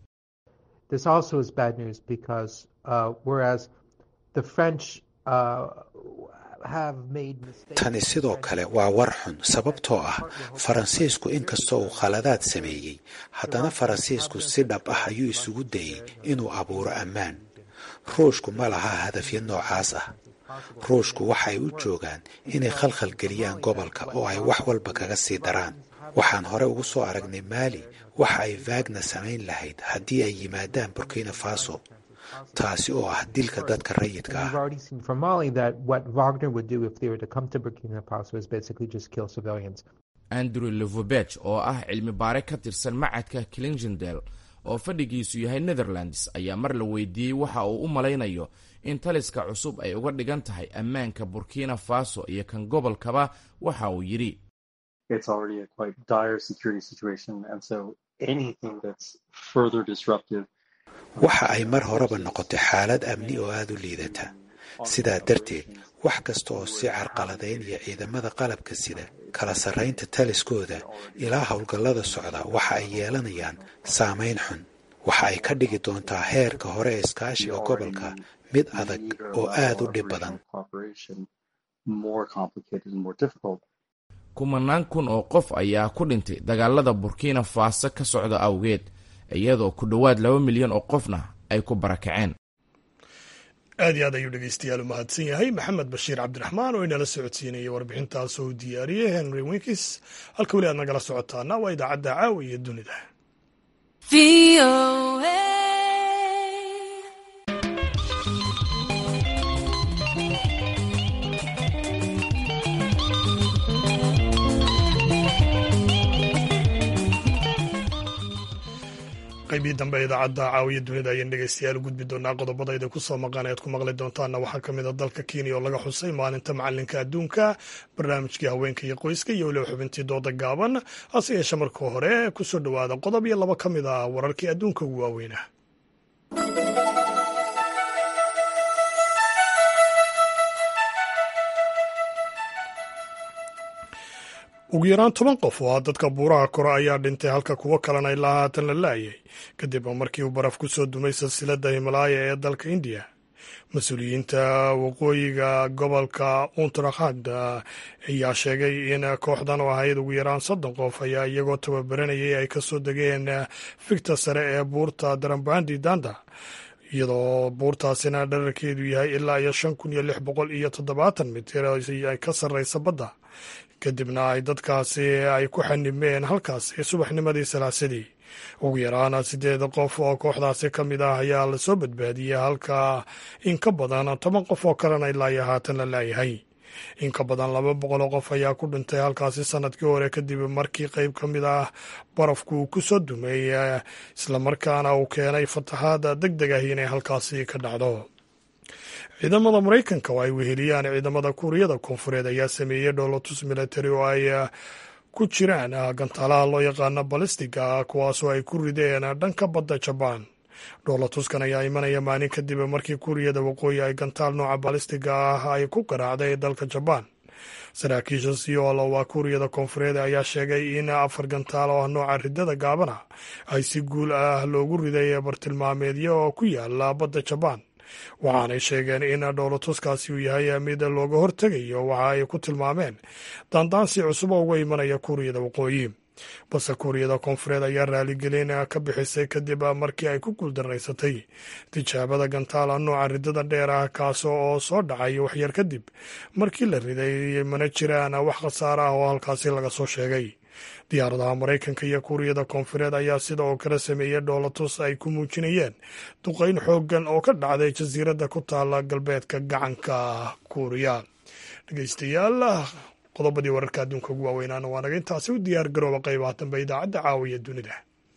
This also is bad news because uh, whereas the French uh, have made mistakes. tani sidoo kale waa war xun sababtoo ah faransiisku inkastoo uu khaladaad sameeyey haddana faransiisku si dhab ah ayuu isugu dayey inuu abuuro ammaan ruushku ma laha hadafyo noocaas ah ruushku waxay u joogaan inay khalkhal geliyaan gobolka oo ay wax walba kaga sii daraan waxaan hore ugu soo aragnay maali waxa ay vaagna samayn lahayd haddii ay yimaadaan burkina faso taasi oo ah dilka dadka rayidka We've ah already seen from Mali that what Wagner would do if they were to come to Burkina Faso is basically just kill civilians. andrew levobeg oo ah cilmi baare ka tirsan macadka clingendel oo fadhigiisu yahay netherlands ayaa mar la weydiiyey waxa uu u malaynayo in taliska cusub ay uga dhigan tahay ammaanka burkina faso iyo kan gobolkaba waxa uu yidhi it's already a quite dire security situation. And so anything that's further disruptive waxa ay mar horeba noqotay xaalad amni oo aada u liidata sidaa darteed wax kasta oo si carqaladaynaya ciidamada qalabka sida kala sarraynta taliskooda ilaa howlgallada socda waxa ay yeelanayaan saamayn xun waxa ay ka dhigi doontaa heerka hore ee iskaashiga gobolka mid adag oo aada u dhib badan cooperation more complicated and more difficult. kumanaan kun oo qof ayaa ku dhintay dagaalada burkina faso ka socda awgeed iyadoo ku dhowaad laba milyan oo qofna ay ku barakaceen aad iyo aad ayuu dhegeystayaal u mahadsan yahay maxamed bashiir cabdiraxmaan oo inala socodsiinayay warbixintaas oo diyaariyey henry winkis halka weli aad nagala socotaana waa idaacadda caawa iyo dunida qaybihii dambe ee idaacadda caawiya dunida ayaan dhegeystayaal u gudbi doonaa qodobadayda ku soo maqan ead ku maqli doontaana waxaa ka mid a dalka kenya oo laga xusay maalinta macalinka adduunka barnaamijkii haweenka iyo qoyska iyo weliba xubintii dooda gaaban hase yeeshe marka hore kusoo dhowaada qodob iyo laba ka mid ah wararkii adduunka ugu waaweynah ugu yaraan toban qof oo ah dadka buuraha kore ayaa dhintay halka kuwo kalena ilaa haatan la laayay kadib markii uu baraf ku soo dumay silsiladda himalaaya ee dalka indiya mas-uuliyiinta waqooyiga gobolka untarakhand ayaa sheegay in kooxdan oo ahayd ugu yaraan soddon qof ayaa iyagoo tababaranayay ay ka soo degeen figta sare ee buurta darambandi danda iyadoo buurtaasina dherarkeedu yahay ilaa iyo shan kun iyo lix boqol iyo toddobaatan mitir ay ka sarreysa badda kadibna ay dadkaasi ay ku xanimeen halkaasi subaxnimadii salaasadii ugu yaraan siddeed qof oo kooxdaasi ka mid ah ayaa lasoo badbaadiyey halka in ka badan toban qof oo kalena ilaa iyo haatan la laayahay in ka badan laba boqoloo qof ayaa ku dhintay halkaasi sanadkii hore kadib markii qeyb ka mid ah barafku uu ku soo dumay islamarkaana uu keenay fatahaada deg deg ahi inay halkaasi ka dhacdo ciidamada maraykanka oo ay weheliyaan ciidamada kuuriyada koonfureed ayaa sameeyey dhoolotus military oo ay ku jiraan gantaalaha loo yaqaano balistiga kuwaasoo ay ku rideen dhanka badda jabaan dhoolatuskan ayaa imanaya maalin kadib markii kuuriyada waqooyi ay gantaal nooca balistiga ah ay ku garaacday dalka jabaan saraakiisha siyool waa kuuriyada koonfureed ayaa sheegay in afar gantaal oo ah nooca ridada gaabana ay si guul ah loogu riday bartilmaameedyo oo ku yaala badda jabaan waxaanay sheegeen in dhoolatuskaasi uu yahay mid looga hortegayo waxa ay ku tilmaameen daandaansi cusub oo uga imanaya kuuriyada waqooyi balse kuuriyada koonfureed ayaa raaligelin ka bixisay kadib markii ay ku guuldaraysatay tijaabada gantaala nooca ridada dheer ah kaas oo soo dhacay waxyar kadib markii la riday mana jiraan wax khasaare ah oo halkaasi laga soo sheegay diyaaradaha maraykanka iyo kuuriyada koonfureed ayaa sida oo kale sameeyey dhoolatus ay ku muujinayeen duqayn xooggan oo ka dhacday jasiiradda ku taala galbeedka gacanka kuuriya dhegeystayaal qodobadii wararka adduunka ugu waaweynaana waa naga intaasi u diyaar garooba qaybaha dambe idaacadda caawiya dunida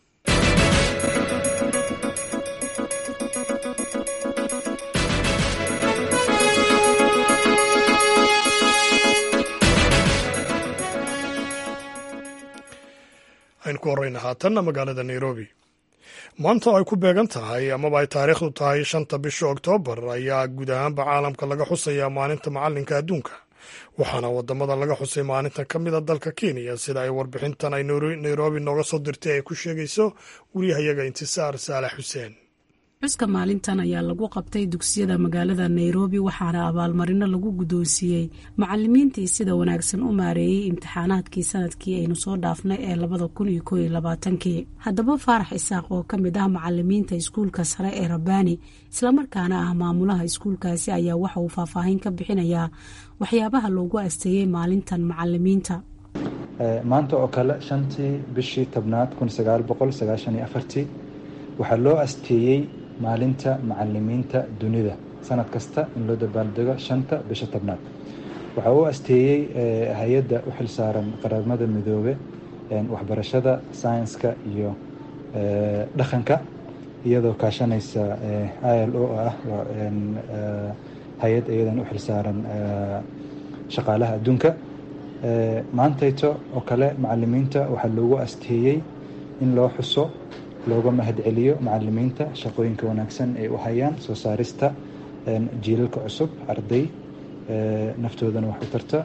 aynu ku horeyna haatanna magaalada nairobi maanta oo ay ku beegan tahay amaba ay taariikhdu tahay shanta bisha oktoobar ayaa guud ahaanba caalamka laga xusayaa maalinta macalinka adduunka waxaana wadamada laga xusay maalintan ka mida dalka kenya sida ay warbixintan ay nairobi nooga soo dirtay ay ku sheegayso wariyahayaga intisaar saalax xuseen xuska maalintan ayaa lagu qabtay dugsiyada magaalada nairobi waxaana abaalmarino lagu guddoonsiiyey macalimiintii sida wanaagsan u maareeyey imtixaanaadkii sanadkii aynu soo dhaafnay ee labada kun iyo kooiyo labaatankii haddaba faarax isaaq oo ka mid ah macalimiinta iskuulka sare ee rabbaani islamarkaana ah maamulaha iskuulkaasi ayaa waxa uu faahfaahin ka bixinayaa waxyaabaha loogu asteeyey maalintan macalimiinta maanta oo kale shantii bishii tobnaad kun sagaal boqol sagaashan iyo afartii waxaa loo asteeyey maalinta macalimiinta dunida sanad kasta in loo dabaaldego shanta bisha tobnaad waxaa u asteeyey hay-adda u xilsaaran qaramada midoobe waxbarashada sayenska iyo dhaqanka iyadoo kaashanaysa i l o ah hay-ad iyadan u xilsaaran shaqaalaha adduunka maantayto oo kale macalimiinta waxaa loogu asteeyey in loo xuso looga mahadceliyo macalimiinta shaqooyinka wanaagsan ay u hayaan soo saarista jiilalka cusub arday naftoodana wax u tarta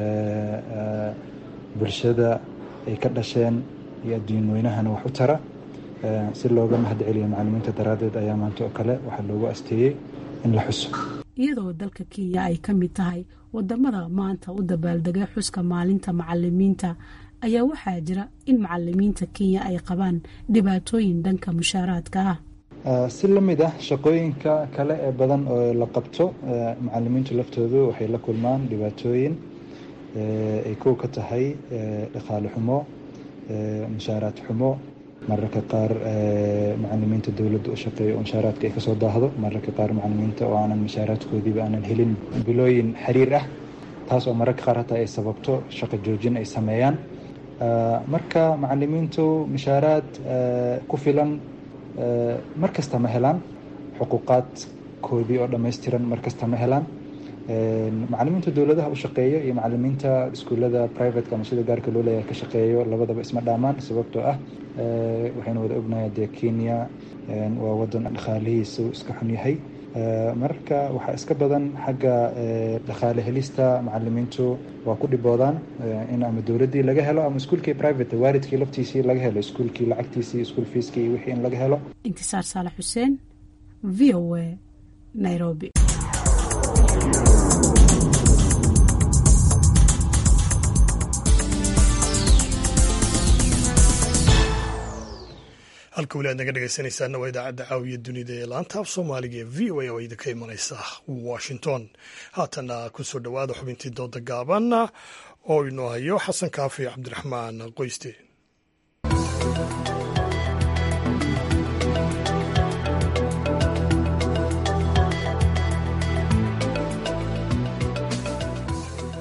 bulshada ay ka dhasheen iyo adduun weynahana wax u tara si looga mahadceliyo macalimiinta daraaddeed ayaa maanta oo kale waxaa loogu asteeyey in la xuso iyadoo dalka kenya ay ka mid tahay wadamada maanta u dabaaldegay xuska maalinta macalimiinta ayaa waxaa jira in macalimiinta kenya ay qabaan dhibaatooyin dhanka mushaaraadka ah si la mid ah shaqooyinka kale ee badan oo la qabto macalimiintu laftoodu waxay la kulmaan dhibaatooyin ay kow ka tahay dhaqaale xumo mushaaraad xumo mararka qaar macalimiinta dowladda u shaqeeya oo mushaaraadka ay kasoo daahdo mararka qaar macalimiinta oo aanan mushaaraadkoodiiba aanan helin bilooyin xiriir ah taas oo mararka qaar hataa ay sababto shaqo joojin ay sameeyaan marka macalimiintu mushaaraad ku filan mar kasta ma helaan xuquuqaadkoodii oo dhammaystiran mar kasta ma helaan macalimiinta dowladaha u shaqeeya iyo macalimiinta iskuullada privateka ama sida gaarka loo leeyahay ka shaqeeyo labadaba isma dhaamaan sababtoo ah waxaynu wada ognahay dee kenya waa wadan dhaqaalihiisu iska xun yahay marka waxaa iska badan xagga dhaqaale helista macalimiintu waa ku dhiboodaan in ama dowladdii laga helo ama iskuulkii private waalidkii laftiisii laga helo iskuulkii lacagtiisii iskuul fiiskii iyo wixii in laga helo intisaar saalax xuseen v o a nairobi halka weli aad naga dhegeysanaysaana waa idaacadda caawiya dunida ee laanta af soomaaliga ee v o a oo idinka imanaysa washington haatana kusoo dhowaada xubintii dooda gaaban oo inoo hayo xasan kaafi cabdiraxmaan qoyste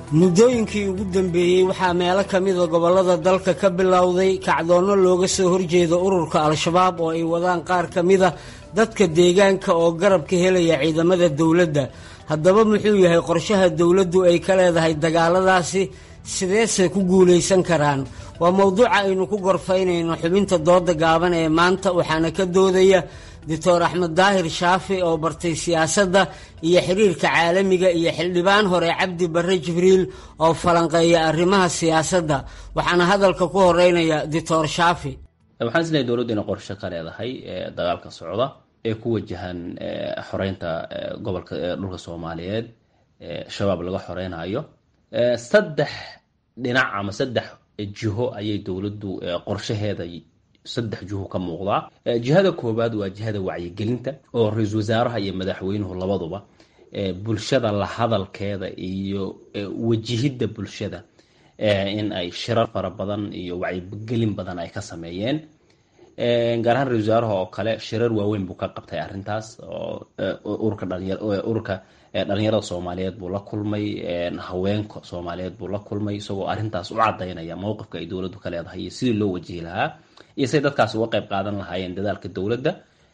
muddooyinkii ugu dambeeyey waxaa meelo ka mida gobollada dalka ka bilowday kacdoonno looga soo horjeedo ururka al-shabaab oo ay wadaan qaar ka mida dadka deegaanka oo garab ka helaya ciidamada dowladda haddaba muxuu yahay qorshaha dowladdu ay ka leedahay dagaaladaasi sideese ku guulaysan karaan waa mowduuca aynu ku gorfaynayno xubinta dooda gaaban ee maanta waxaana ka doodaya doctor axmed daahir shaafi oo bartay siyaasadda iyo xiriirka caalamiga iyo xildhibaan hore cabdi barre jibriil oo falanqeeya arrimaha siyaasadda waxaana hadalka ku horeynaya doctor shaafi waxaan isleeyahay dowladdu inay qorshe ka leedahay dagaalka socda ee ku wajahan xoreynta gobolka dhulka soomaaliyeed shabaab laga xoreynayo saddex dhinac ama saddex jiho ayay dowladdu qorshaheeda saddex jiho ka muuqdaa jihada koowaad waa jihada wacyigelinta oo ra-iisul wasaaraha iyo madaxweynuhu labaduba bulshada la hadalkeeda iyo wajihidda bulshada in ay shirar fara badan iyo wacyigelin badan ay ka sameeyeen gaar ahaan ra-isul wasaaraha oo kale shirar waaweyn buu ka qabtay arrintaas oo ururka dhalinya ururka dhalinyarada soomaaliyeed buu la kulmay haweenka soomaaliyeed buu la kulmay isagoo arrintaas u cadaynaya mowqifka ay dowladdu ka leedahay iyo sidii loo wajihi lahaa iyo siday dadkaas uga qayb qaadan lahaayeen dadaalka dowladda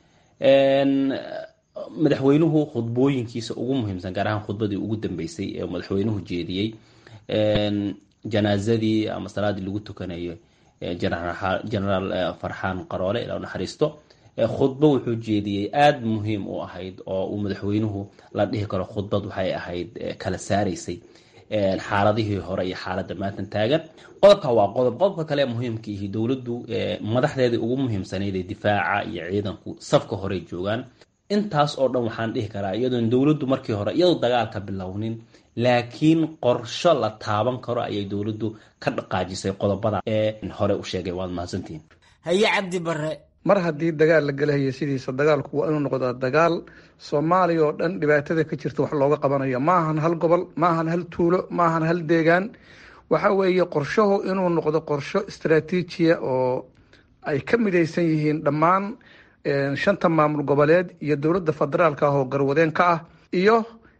madaxweynuhu khudbooyinkiisa ugu muhiimsan gaar ahaan khudbadii ugu dambeysay ee madaxweynuhu jeediyey janaazadii ama salaadii lagu tukanayo genaraal farxaan qaroole ilaa naxariisto khudbo wuxuu jeediyey aada muhiim u ahayd oo uu madaxweynuhu la dhihi karo khudbad waxay ahayd kala saaraysay xaaladihii hore iyo xaaladda maatan taagan qodobka waa qodob qodobka kale muhiimka ihi dowladdu madaxdeedii ugu muhiimsanayd ee difaaca iyo ciidanku safka horey joogaan intaas oo dhan waxaan dhihi karaa iyadoon dowladdu markii hore iyadoo dagaalka bilownin laakiin qorsho la taaban karo ayay dowladdu ka dhaqaajisay qodobada ee hore u sheegay waad mahadsantihiin haye cabdi bare mar haddii dagaal la gelahayo sidiisa dagaalku waa inuu noqdaa dagaal soomaaliya oo dhan dhibaatada ka jirta wax looga qabanayo ma ahan hal gobol ma ahan hal tuulo ma ahan hal deegaan waxa weeye qorshahu inuu noqdo qorsho istaraatiijiya oo ay ka midaysan yihiin dhammaan shanta maamul goboleed iyo dowladda federaalka ah oo garwadeen ka ah iyo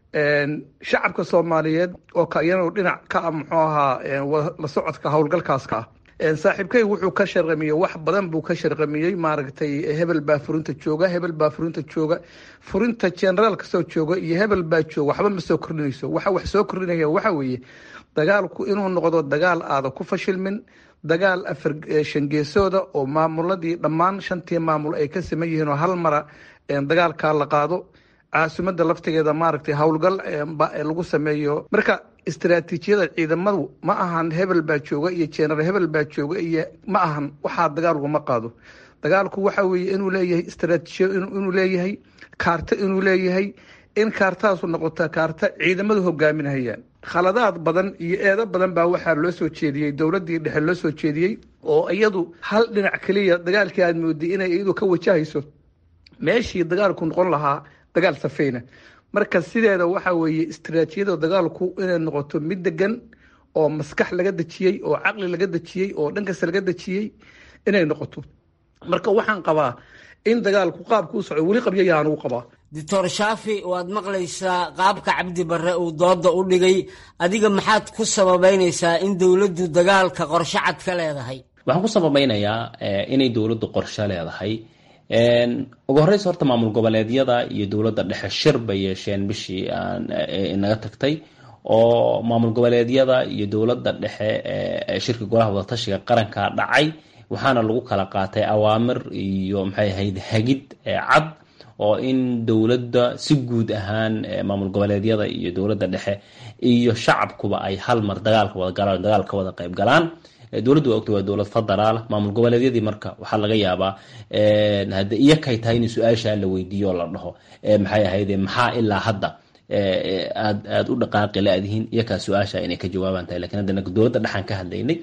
shacabka soomaaliyeed oo iyanu dhinac ka ah muxuu ahaa la socodka howlgalkaaska ah saaxiibkay wuxuu ka sharqamiyey wax badan buu ka sharqamiyey maaragtay hebel baa furinta jooga hebel baa furinta jooga furinta generaal kasoo jooga iyo hebel baa jooga waxba ma soo kordhinayso waxa wax soo kordhinaya waxa weeye dagaalku inuu noqdo dagaal aada ku fashilmin dagaal afar shangeesooda oo maamuladii dhammaan shantii maamul ay ka siman yihiin oo hal mara dagaalkaa la qaado caasimada laftigeeda maaragtay howlgal lagu sameeyo marka istaraatiijiyada ciidamadu ma ahan hebel baa jooga iyo jeneral hebel baa jooga iyo ma ahan waxaa dagaalku ma qaado dagaalku waxa weeye inuu leeyahay istaraatiijiya inuu leeyahay kaarto inuu leeyahay in kaartaasu noqota kaarta ciidamadu hogaaminhayaan khaladaad badan iyo eedo badan baa waxaa loo soo jeediyey dowladii dhexe loo soo jeediyey oo iyadu hal dhinac keliya dagaalkii aad mooday inay iyadu ka wajahayso meeshii dagaalku noqon lahaa dagaal safeyna marka sideeda waxa weeye istaraatiijiyada dagaalku inay noqoto mid degan oo maskax laga dejiyey oo caqli laga dejiyey oo dhankasta laga dejiyey inay noqoto marka waxaan qabaa in dagaalku qaabku u soco weli qabyayaan uu qabaa doctor shaafi waad maqlaysaa qaabka cabdi barre uu dooda u dhigay adiga maxaad ku sababeynaysaa in dowladdu dagaalka qorshe cad ka leedahay waxaan ku sababeynayaa inay dowladdu qorshe leedahay ugu horeysa horta maamul goboleedyada iyo dowladda dhexe shir bay yeesheen bishii naga tagtay oo maamul goboleedyada iyo dowladda dhexe shirka golaha wadatashiga qaranka dhacay waxaana lagu kala qaatay awaamir iyo maxay ahayd hagid cad oo in dowladda si guud ahaan maamul goboleedyada iyo dowladda dhexe iyo shacabkuba ay hal mar dagaalka wada galaan dagaal ka wada qayb galaan dowladdu waa ogta waa dowlad federaal maamul goboleedyadii marka waxaa laga yaabaa hade iyo kay tahay in su-aashaa la weydiiyo oo la dhaho maxay ahayd maxaa ilaa hadda aad aada u dhaqaaqi la-dihiin iyakaa su-aasha inay ka jawaabaan tahay lakin hadda dowladda dhexaan ka hadlaynay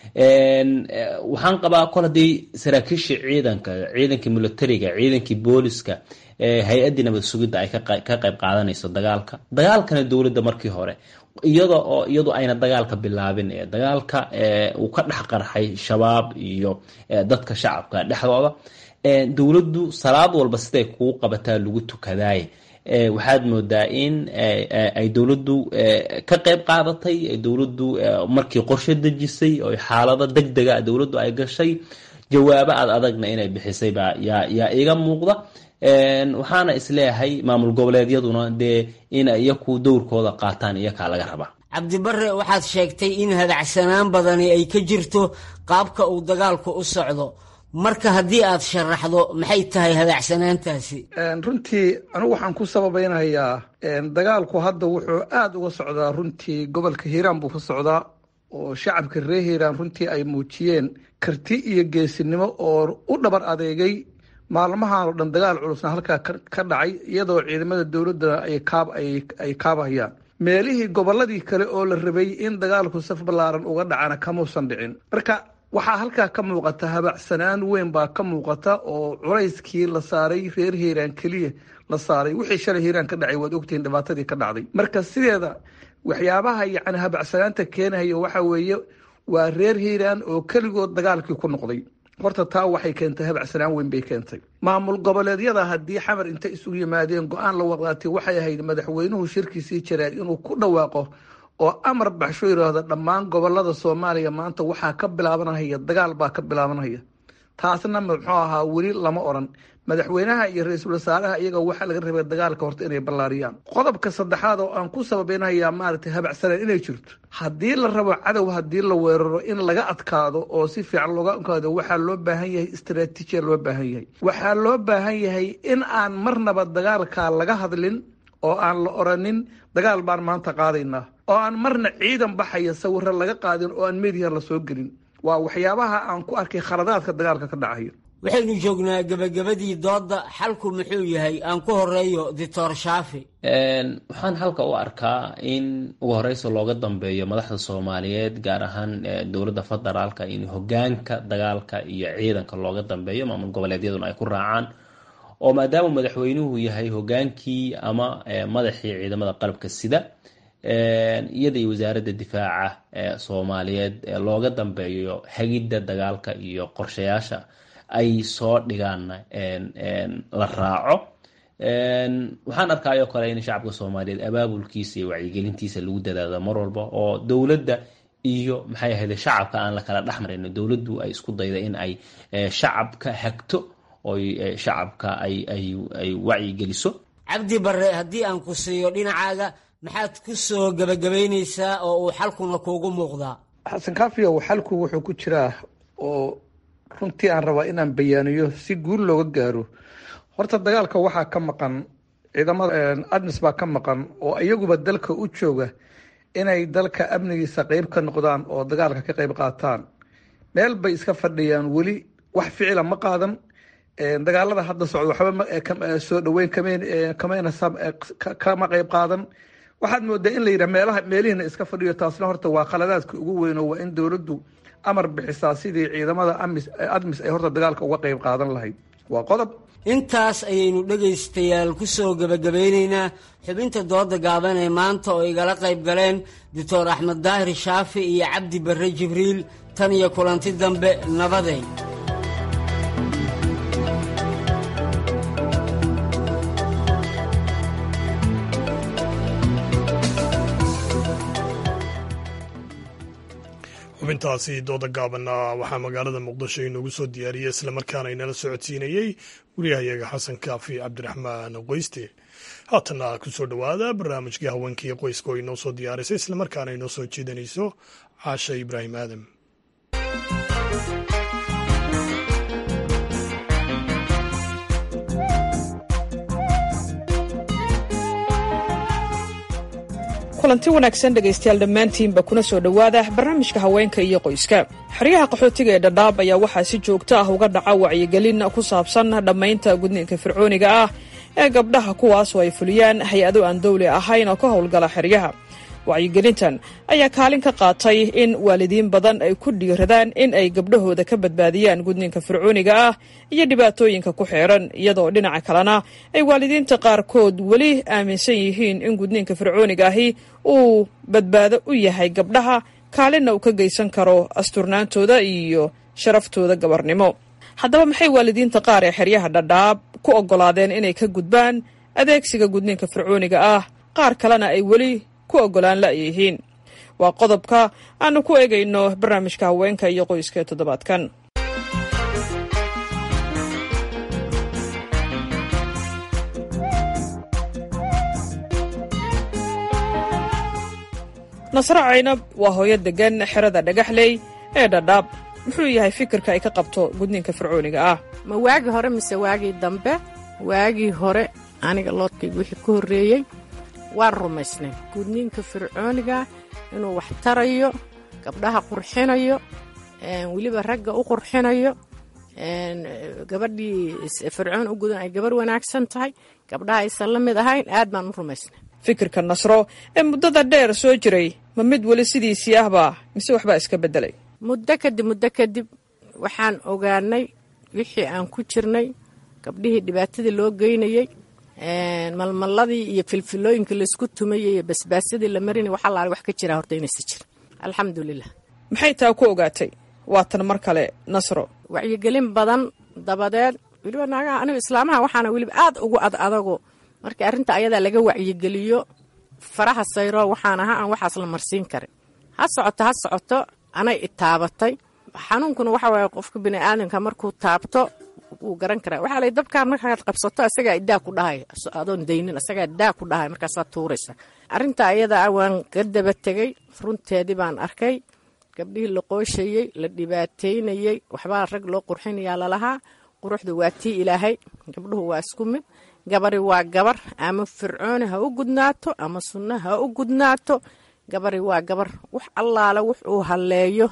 waxaan qabaa kol haddii saraakiishii ciidanka ciidankii militariga ciidankii booliska hay-addii nabad sugidda ay ka qayb qaadanayso dagaalka dagaalkana dowladda markii hore iyada oo iyadu ayna dagaalka bilaabin ee dagaalka uu ka dhex qarxay shabaab iyo dadka shacabka dhexdooda dowladdu salaad walba siday kuu qabataa lagu tukadaaye waxaad moodaa in ay dowladdu ka qayb qaadatay dowladdu markii qorshe dejisay oo xaalado deg dega dowladdu ay gashay jawaabo aad adagna inay bixisay baa yaa yaa iga muuqda waxaana isleeyahay maamul goboleedyaduna dee in iyaku dowrkooda qaataan iyakaa laga rabaa cabdibare waxaad sheegtay in hadacsanaan badani ay ka jirto qaabka uu dagaalku u socdo marka haddii aad sharaxdo maxay tahay hadacsanaantaasi runtii anigu waxaan ku sababaynayaa dagaalku hadda wuxuu aada uga socdaa runtii gobolka hiiraan buu ka socdaa oo shacabka reer hiiraan runtii ay muujiyeen karti iyo geesinimo oo u dhabar adeegay maalmahan oo dhan dagaal culusna halkaa ka dhacay iyadoo ciidamada dowladda ay kaabahayaan meelihii gobolladii kale oo la rabay in dagaalku saf ballaaran uga dhacana kamuusan dhicin marka waxaa halkaa ka muuqata habacsanaan weyn baa ka muuqata oo culayskii la saaray reer hiiraan keliya la saaray wixii shalay hiiraan ka dhacay waad ogtihiin dhibaatadii ka dhacday marka sideeda waxyaabaha yacni habacsanaanta keenaya waxa weeye waa reer hiiraan oo keligood dagaalkii ku noqday horta taa waxay keentay habacsanaan weyn bay keentay maamul goboleedyada haddii xamar intay isugu yimaadeen go-aan la wadaatay waxay ahayd madaxweynuhu shirkiisii jaraad inuu ku dhawaaqo oo amar baxsho yidhaahdo dhammaan gobolada soomaaliya maanta waxaa ka bilaabanaya dagaal baa ka bilaabanaya taasna muxuu ahaa weli lama odhan madaxweynaha iyo ra-iisul wasaaraha iyaga waxaa laga rabay dagaalka horta inay ballaariyaan qodobka saddexaad oo aan ku sababaynayaa maaragtay habacsanaan inay jirto haddii la rabo cadow haddii la weeraro in laga adkaado oo si fiican looga adkaado waxaa loo baahan yahay istaraatiijiya loo baahan yahay waxaa loo baahan yahay in aan marnaba dagaalka laga hadlin oo aan la oranin dagaal baan maanta qaadaynaa oo aan marna ciidan baxaya sawiro laga qaadin oo aan mediya la soo gelin waa waxyaabaha aan ku arkay khaladaadka dagaalka ka dhacaya waxaynu joognaa gebagabadii doodda xalku muxuu yahay aan ku horeeyo doctor shaafi waxaan halka u arkaa in ugu horeysa looga dambeeyo madaxda soomaaliyeed gaar ahaan dowladda federaalka in hogaanka dagaalka iyo ciidanka looga dambeeyo maamul goboleedyaduna ay ku raacaan oo maadaama madaxweynuhu yahay hogaankii ama madaxii ciidamada qalabka sida iyada iyo wasaaradda difaaca soomaaliyeed looga dambeeyo hagidda dagaalka iyo qorshayaasha ay soo dhigaanna la raaco waxaan arkayoo kale in shacabka soomaaliyeed abaabulkiisa iyo wacyigelintiisa lagu dadaado mar walba oo dowladda iyo maxay ahayde shacabka aan la kala dhexmarayno dowladdu ay isku dayda in ay shacabka hagto oy shacabka ay wacyigeliso cabdi bare haddii aan ku siiyo dhinacaaga maxaad ku soo gebagabaynaysaa oo uu xalkuna kuugu muuqdaa xasan kaafiyow xalku wuxuu ku jiraa oo runtii aan rabaa inaan bayaaniyo si guul looga gaaro horta dagaalka waxaa ka maqan ciidamada admis baa ka maqan oo iyaguba dalka u jooga inay dalka amnigiisa qeyb ka noqdaan oo dagaalka ka qeyb qaataan meel bay iska fadhiyaan weli wax ficila ma qaadan dagaalada hadda socda waxba soo dhaweyn kamayna kama qeyb qaadan waxaad moodaa in la yidhaha meelaha meelihiina iska fadhiyo taasna horta waa khaladaadka ugu weyn oo waa in dowladdu amar bixisaa sidii ciidamada admis ay horta dagaalka uga qeyb qaadan lahayd waa qodob intaas ayaynu dhegaystayaal ku soo gebagabaynaynaa xubinta dooda gaaban ee maanta oo igala qayb galeen doctor axmed daahir shaafi iyo cabdi barre jibriil tan iyo kulanti dambe nabadeyn xubintaasi dooda gaabanna waxaa magaalada muqdisho inoogu soo diyaariyey islamarkaana inala socodsiinayey wariyahayaga xasan kaafi cabdiraxmaan qoyste haatana kusoo dhowaada barnaamijkii haweenkii qoyska oo inoo soo diyaarisay islamarkaana inoo soo jeedanayso caasha ibraahim aadam kulanti wanaagsan dhegaystayaal dhammaantiinba kuna soo dhowaada barnaamijka haweenka iyo qoyska xeryaha qaxootiga ee dhadhaab ayaa waxaa si joogto ah uga dhaca wacyigelin ku saabsan dhammaynta gudniinka fircooniga ah ee gabdhaha kuwaas oo ay fuliyaan hay-ado aan dawli ahayn oo ka howlgala xeryaha wacyigelintan ayaa kaalin ka qaatay in waalidiin badan ay ku dhiiradaan in ay gabdhahooda ka badbaadiyaan gudniinka fircooniga ah iyo dhibaatooyinka ku xeeran iyadoo dhinaca kalena ay waalidiinta qaarkood weli aaminsan yihiin in gudniinka fircooniga ahi uu badbaado u yahay gabdhaha kaalinna uu ka geysan karo asturnaantooda iyo sharaftooda gabarnimo haddaba maxay waalidiinta qaar ee xeryaha dhadhaab ku oggolaadeen inay ka gudbaan adeegsiga gudniinka fircooniga ah qaar kalena ay weli ku oggolaan la'yihiin waa qodobka aanu ku eegayno barnaamijka haweenka iyo qoyska ee toddobaadkan nasre caynab waa hooyo deggan xerada dhagaxley ee dhadhaab muxuu yahay fikirka ay ka qabto gudniinka fircooniga ah ma waagii hore mise waagii dambe waagii hore aniga loodkayga wixii ka horreeyey waan rumaysnay gudniinka fircooniga inuu wax tarayo gabdhaha qurxinayo weliba ragga u qurxinayo gabadhii fircoon u gudan ay gabarh wanaagsan tahay gabdhaha aysan la mid ahayn aad baan u rumaysnay fikirka nasro ee muddada dheer soo jiray ma mid weli sidiisii ahba mise waxbaa iska beddelay muddo kadib muddo kadib waxaan ogaanay wixii aan ku jirnay gabdhihii dhibaatadii loo geynayey malmalladii iyo filfilooyinka laysku tumayay iyo basbaasyadii la marinay wax allaale wax ka jiraa horta inaysa jirin alxamdulilah maxay taa ku ogaatay waatan mar kale nasro wacyigelin badan dabadeed weliba naagaha anigu islaamaha waxaana weliba aad ugu ad adago markii arrinta ayadaa laga wacyigeliyo faraha sayro waxaan ahaa aan waxaas la marsiin karin ha socoto ha socoto anay itaabatay xanuunkuna waxa waaye qofka bini'aadanka markuu taabto wuu garan karaa waxaa lay dabkaa markaad qabsato isagaa idaa ku dhahay adoon daynin isagaa idaa ku dhahay markaasaa tuuraysa arrinta ayada ah waan ka daba tegey runteedii baan arkay gabdhihii la qooshayey la dhibaateynayey waxbaa rag loo qurxinayaa lalahaa quruxda waa tii ilaahay gabdhuhu waa isku mid gabari waa gabar ama fircooni ha u gudnaato ama sunno ha u gudnaato gabari waa gabar wax allaale wuxuu halleeyo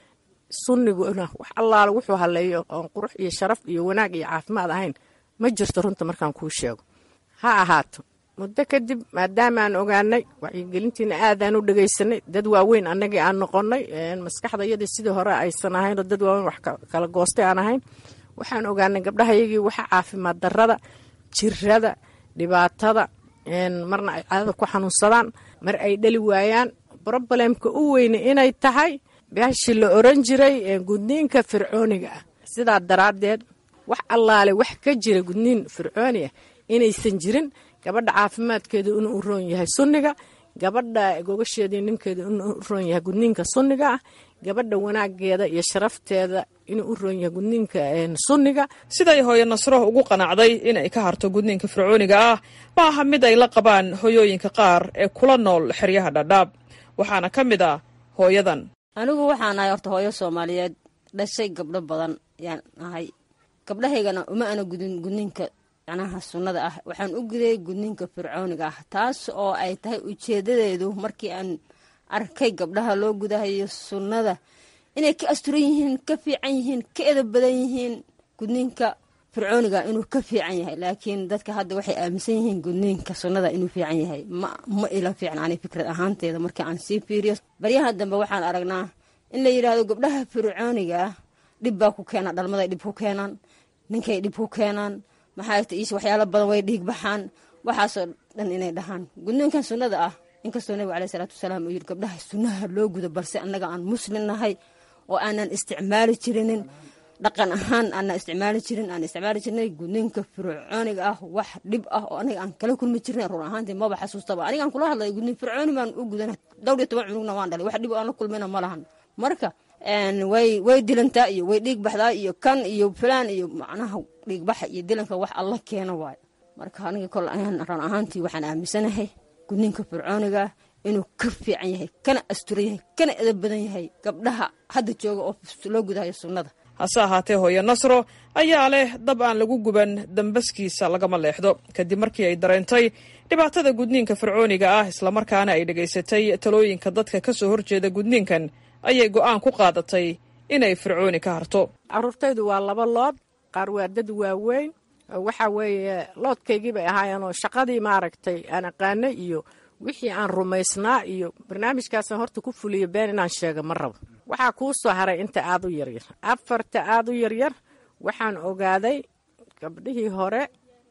sunniguna wax allaale wuxuu halleeyo oon qurux iyo sharaf iyo wanaag iyo caafimaad ahayn ma jirto runta markaan kuu sheego ha ahaato muddo kadib maadaamaan ogaanay wacyigelintiina aadaan u dhegaysanay dad waaweyn annagii aan noqonnay maskaxda iyadii sidii hore aysan ahaynoo dad waaweyn wax kala goostay aan ahayn waxaan ogaanay gabdhahayagii waxa caafimaad darrada jirada dhibaatada marna ay cadada ku xanuunsadaan mar ay dhali waayaan brobalemka u weyne inay tahay baashi la oran jiray gudniinka fircooniga ah sidaa daraaddeed wax allaale wax ka jira gudniin fircooni ah inaysan jirin gabadha caafimaadkeedu inuu u roon yahay sunniga gabadha gogasheedii ninkeedu inuu u roon yahay gudniinka sunniga ah gabadha wanaageeda iyo sharafteeda inuu u roon yahay gudniinka sunniga siday hooyo nasro ugu qanacday inay ka harto gudniinka fircooniga ah ma aha mid ay la qabaan hooyooyinka qaar ee kula nool xeryaha dhadhaab waxaana ka mid ah hooyadan anigu waxaan ahay horta hooyo soomaaliyeed dhashay gabdho badan yaan ahay gabdhahaygana uma ana gudin gudniinka macnaha sunnada ah waxaan u guday gudniinka fircooniga ah taas oo ay tahay ujeedadeedu markii aan arkay gabdhaha loo gudahayo sunnada inay ka asturan yihiin ka fiican yihiin ka edab badan yihiin gudniinka fircooniga inuu ka fiican yahay laakiin dadka hadda waxay aaminsan yihiin gudniinka sunnada inuu fiican yahay ma ma ila fiican ani fikrad ahaanteeda markii aan sii fiiriyo baryaha dambe waxaan aragnaa in la yidhaahdo gabdhaha fircooniga ah dhib baa ku keena dhalmaday dhib ku keenaan ninkay dhib ku keenaan maxaa ta iis waxyaalo badan way dhiig baxaan waxaasoo dhan inay dhahaan gudniinkan sunnada ah inkastoo nabiga caleyhi salaatu wasalaam uu yidhi gabdhaha sunnaha loo gudo balse annaga aan muslim nahay oo aanan isticmaali jirinin dhaqan ahaan aanan isticmaali jirin aan isticmaali jirnay gudniinka fircooniga ah wax dhib ah oo aniga aan kala kulmi jirnay run ahaantii maba xasuustaba anigaan kula hadlaya gudniin fircooni baan u gudana dhowr iyo toban cunugna waan dhalay wax dhib aan la kulmayna ma lahan marka way way dilantaa iyo way dhiig baxdaa iyo kan iyo fulaan iyo macnaha dhiigbaxa iyo dilanka wax alla keena waayo marka aniga kol run ahaantii waxaan aaminsanahay gudniinka fircooniga inuu ka fiican yahay kana asturan yahay kana edab badan yahay gabdhaha hadda jooga oo loo gudahayo sunnada hase ahaatee hooyo nasro ayaa leh dab aan lagu guban dambaskiisa lagama leexdo kadib markii ay dareentay dhibaatada gudniinka fircooniga ah islamarkaana ay dhegaysatay talooyinka dadka ka soo horjeeda gudniinkan ayay go'aan ku qaadatay inay fircooni ka harto caruurtaydu waa laba lood qaar waa dad waaweyn waxaa weeye loodkaygii bay ahaayeenoo shaqadii maaragtay aan aqaanay iyo wixii aan rumaysnaa iyo barnaamijkaasaan horta ku fuliyo been inaan sheega ma rabo waxaa kuu soo haray inta aad u yaryar afarta aad u yaryar waxaan ogaaday gabdhihii hore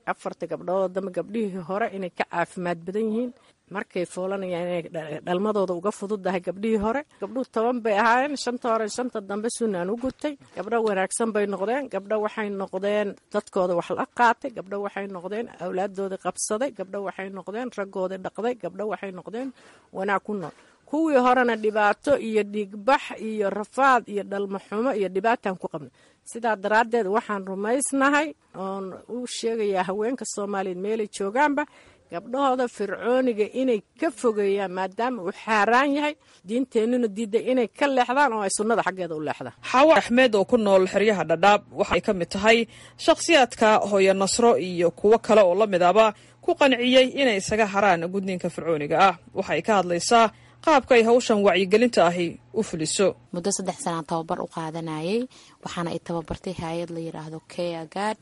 afarta gabdhood damba gabdhihii hore inay ka caafimaad badan yihiin markay foolanayaan inay dhalmadooda uga fududdahay gabdhihii hore gabdhuhu toban bay ahaayeen shanta hore shanta dambe sunnaan u gutay gabdho wanaagsan bay noqdeen gabdho waxay noqdeen dadkooda wax la qaatay gabdho waxay noqdeen awlaadooda qabsaday gabdho waxay noqdeen raggooda dhaqday gabdho waxay noqdeen wanaag ku nool kuwii horena dhibaato iyo dhiigbax iyo rafaad iyo dhalmaxumo iyo dhibaataan ku qabnay sidaa daraaddeed waxaan rumaysnahay oon u sheegayaa haweenka soomaaliyeed meelay joogaanba gabdhahooda fircooniga inay ka fogeeyaan maadaama uu xaaraan yahay diinteennuna diidday inay ka leexdaan oo ay sunnada xaggeeda u leexdaan xaawo axmed oo ku nool xeryaha dhadhaab waxay ka mid tahay shakhsiyaadka hooyo nasro iyo kuwo kale oo la mid aba ku qanciyey inay isaga haraan gudniinka fircooniga ah waxay ka hadlaysaa qaabka ay hawshan wacyigelinta ahi u fuliso muddo saddex sanaan tababar u qaadanayay waxaana ay tababartay hay-ad la yidhaahdo kea gad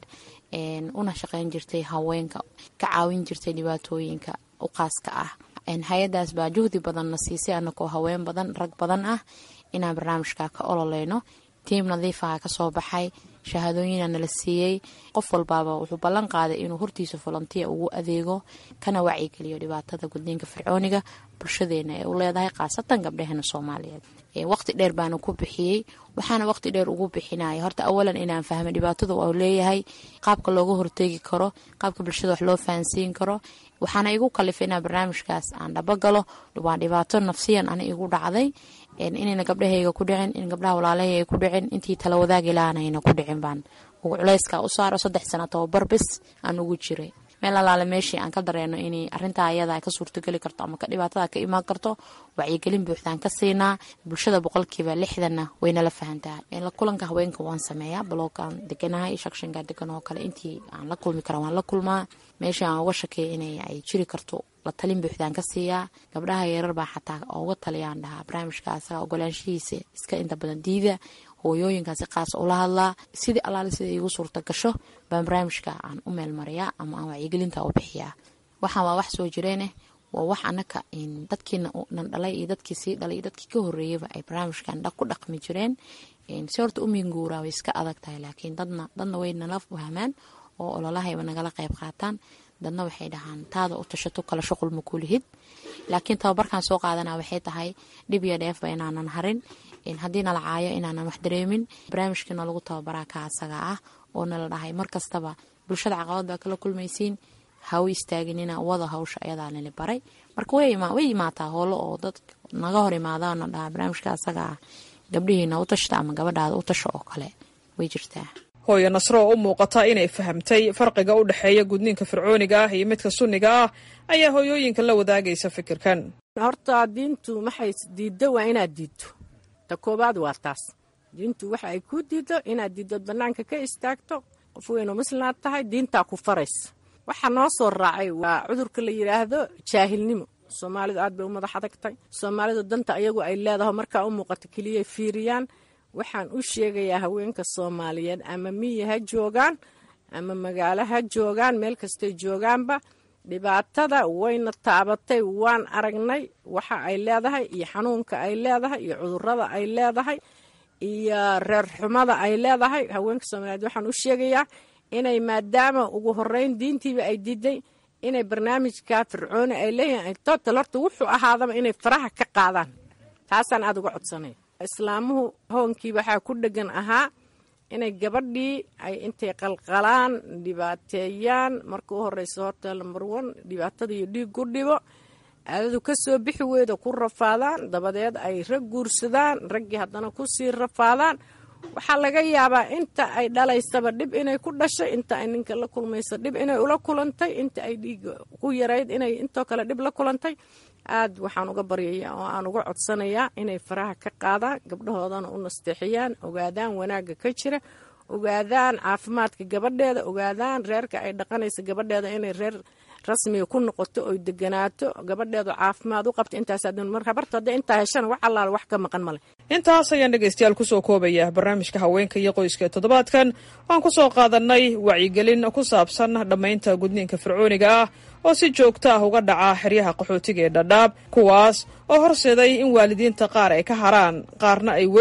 una shaqeyn jirtay haweenka ka caawin jirtay dhibaatooyinka u qaaska ah hay-adaas baa juhdi badanna siisay anakoo haween badan rag badan ah inaan barnaamijka ka ololeyno tiim nadiifaha kasoo baxay shahaadooyina nala siiyey qof walbaaba wuxuu ballan qaaday inuu hortiisa volontiya ugu adeego kana wacyigeliyo dhibaatada gudniinka fircooniga bulshadeena ee u leedahay khaasatan gabdhaheena soomaaliyeed waqti dheer baana ku bixiyey waxaana waqti dheer ugu bixinaya horta awalan inaan fahmo dhibaatada uu leeyahay qaabka looga horteegi karo qaabka bulshada wax loo fahansiin karo waxaana igu kalifay inaan barnaamijkaas aan dhabagalo waa dhibaato nafsiyan ana igu dhacday inayna gabdhahayga ku dhicin in gabdhaha walaalahayga ku dhicin intii tala wadaagi laanayna ku dhicin baan ugu culayska u saaro saddex sano tababar bis aan ugu jiray meel alaale meeshii aan ka dareeno inay arintaa ayada ka suurtogeli karto ama dhibaatada ka imaan karto wacyigelin buuxdaan ka siinaa bulshada boqolkiiba lixdanna waynala fahantaa la kulanka haweenka waan sameeyaa baloogaan deganahay shakshanka degan oo kale intii aan la kulmi kara waan la kulmaa meeshii aan uga shakeeya in ay jiri karto la talin buuxdaan ka siiyaa gabdhaha yarar baa xataa uga taliyaan dhahaa barnaamijka asaga ogolaanshihiisa iska inta badan diida hooyooyinkaasi qaas ula hadlaa sidii allaale sida igu suurta gasho baan barnaamijka aan u meelmariyaa ama aan wacyigelinta u bixiyaa waxaan waa wax soo jireeneh waa wax anaka dadkiina nan dhalay iyo dadkii sii dhalay iyo dadkii ka horeeyaba ay barnaamijkan ku dhaqmi jireen si horta u minguuraa way iska adag tahay laakiin dadna dadna way nala fahmaan oo ololahayba nagala qayb qaataan dadna waxay dhahaan taada u tashato kala shuqul ma kulihid laakiin tababarkan soo qaadana waxay tahay dhib iyo dheefba inaanan harin haddii nala caayo inaanan wax dareemin barnaamijkiina lagu tababaraa ka asaga ah oo nala dhahay mar kastaba bulshada caqabad baa kala kulmaysiin ha u istaaginina wada hawsha ayadaa nali baray marka way imaataa hoolo oo dad naga hor imaadaana dhaha barnaamijka asaga ah gabdhihiina u tashta ama gabadhaada u tasha oo kale way jirtaa hooyo nasro oo u muuqata inay fahamtay farqiga u dhexeeya gudniinka fircooniga ah iyo midka sunniga ah ayaa hooyooyinka la wadaagaysa fikirkan horta diintu maxay diiddo waa inaad diidto ta koobaad waa taas diintu waxa ay ku diiddo inaad diiddood bannaanka ka istaagto qof weynu muslimaad tahay diintaa ku faraysa waxa noo soo raacay waa cudurka la yidhaahdo jaahilnimo soomaalidu aad bay u madax adagtay soomaalidu danta ayagu ay leedaho markaa u muuqato keliyay fiiriyaan waxaan u sheegayaa haweenka soomaaliyeed ama miyi ha joogaan ama magaalo ha joogaan meel kastay joogaanba dhibaatada wayna taabatay waan aragnay waxa ay leedahay iyo xanuunka ay leedahay iyo cudurada ay leedahay iyo reer xumada ay leedahay haweenka soomaaliyeed waxaan u sheegayaa inay maadaama ugu horeyn diintiiba ay diiday inay barnaamijka fircooni ay leeyihiin total horta wuxuu ahaadaba inay faraha ka qaadaan taasaan aada uga codsanaya islaamuhu hoonkii waxaa ku dhegan ahaa inay gabadhii ay intay qalqalaan dhibaateeyaan marka u horeysa horta lambar on dhibaatada iyo dhiig ku dhibo aadadu ka soo bixi weyda ku rafaadaan dabadeed ay rag guursadaan raggii haddana kusii rafaadaan waxaa laga yaabaa inta ay dhalaysaba dhib inay ku dhashay inta ay ninka la kulmaysa dhib inay ula kulantay inta ay dhiiga ku yarayd inay intoo kale dhib la kulantay aad waxaan uga baryaya oo aan uga codsanayaa inay faraha ka qaadaan gabdhahoodana u nasteexiyaan ogaadaan wanaagga ka jira ogaadaan caafimaadka gabadheeda ogaadaan reerka ay dhaqanaysa gabadheeda inay reer rasmiga ku noqoto oy deganaato gabadheedu caafimaad u qabta intaasmarhabarta hadda intaa heshana wax allaal wax ka maqan male intaas ayaan dhegaystayaal kusoo koobaya barnaamijka haweenka iyo qoyska ee toddobaadkan waan ku soo qaadanay wacyigelin ku saabsan dhammaynta gudniinka fircooniga ah oo si joogto ah uga dhaca xeryaha qaxootiga ee dhadhaab kuwaas oo horseeday in waalidiinta qaar ay ka haraan qaarna ay weli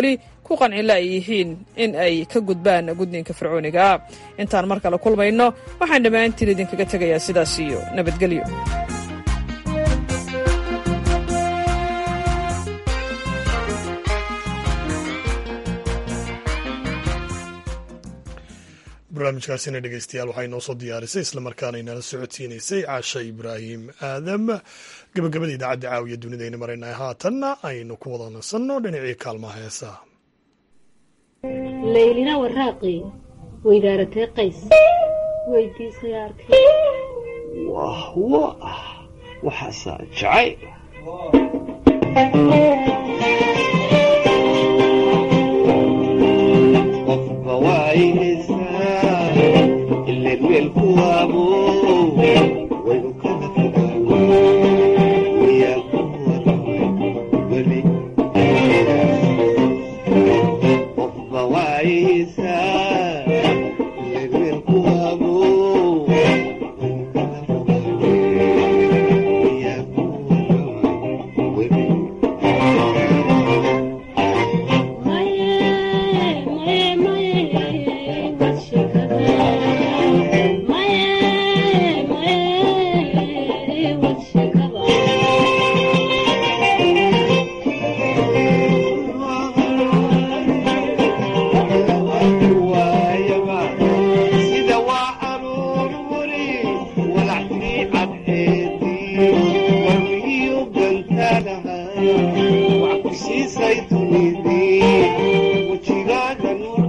ku qancila ay yihiin in ay ka gudbaan gudniinka fircooniga intaan mar kale kulmayno waxaan dhammaantiin idinkaga tegayaa sidaas iyo nabadgelyo barnaamijkaasina dhegeystayaal waxay noo soo diyaarisay islamarkaana inala socodsiinaysay caasha ibraahim aadam gabagabada idaacadda caawiya dunidayna maraynay haatanna aynu ku wada nasanno dhinacii kaalmaha heesaha laylina waraaqi weydaaratee qays weydiisay arkay wahwo ah waxaasaa jacay qofba waayhaysaa ileen meel ku waabo waynu kala fogaano wayaa ku waramay weli qofba waayhaysaa ileen meel ku waabo waynu kala fogaano wayaa ku waramay weli sida waa aroor weli walactii cadceedii warmiyu gantaanahay wax ku siisay dunidii wejigaaga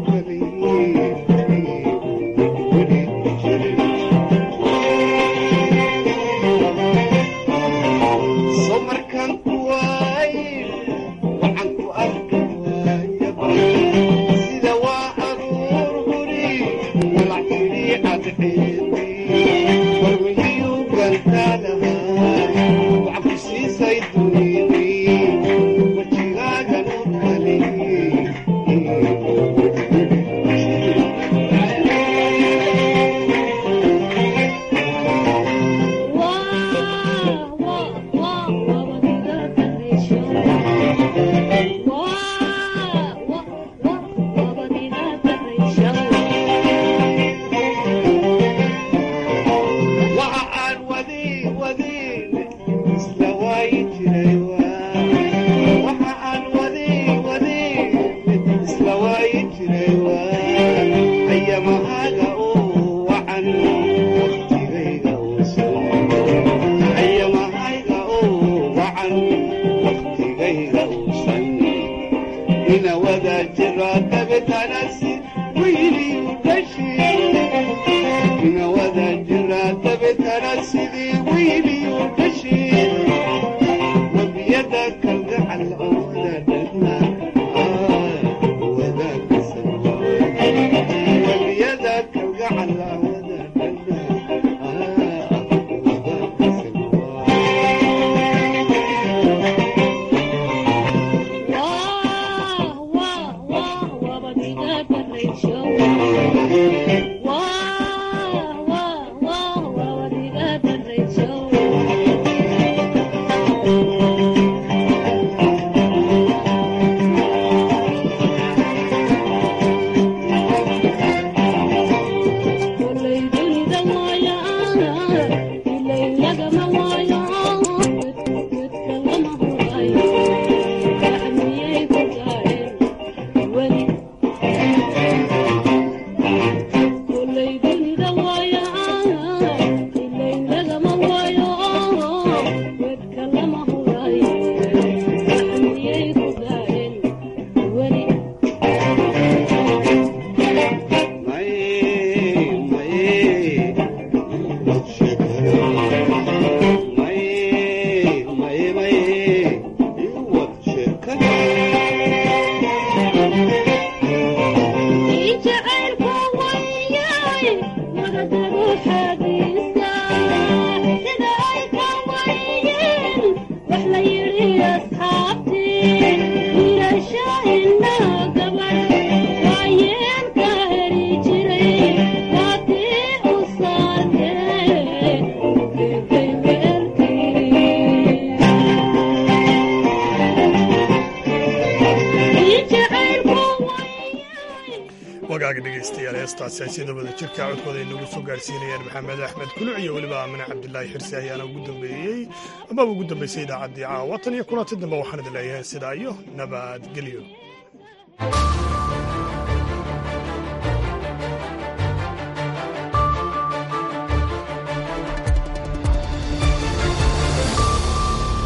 nuurkaliso markaan ku waaye waxaan ku arki waayaba sida waa aroor weli walactii cadceedii warmiyu gantaanahay wax ku siisay dunidii wejigaaga waxa aan wadi wadin isla waayi jiray waxa aan wadi wadin isla waayi jiray ayamahaaga oo wacan waqtigayga uusan ayamahayga oo wacan waqtigayga uusan ina wada jira dabetanasi wiiliyu dhashi ina wada jira dabetana sidii wiiliyu dhashi wabiyada kalgacal oo wadadhana wabiyada kalgacal hagaaga dhegaystayaal heestaasi ay sida wada jirka codkooda ay nagu soo gaarsiinayaan maxamed axmed kuluc iyo weliba aamine cabdilaahi xirsi ayaana ugu dambeeyey amaba ugu dambeysay idaacaddii caawa tan iyo kulanti dambe waxaan idin leeyahay sidaa iyo nabadgelyo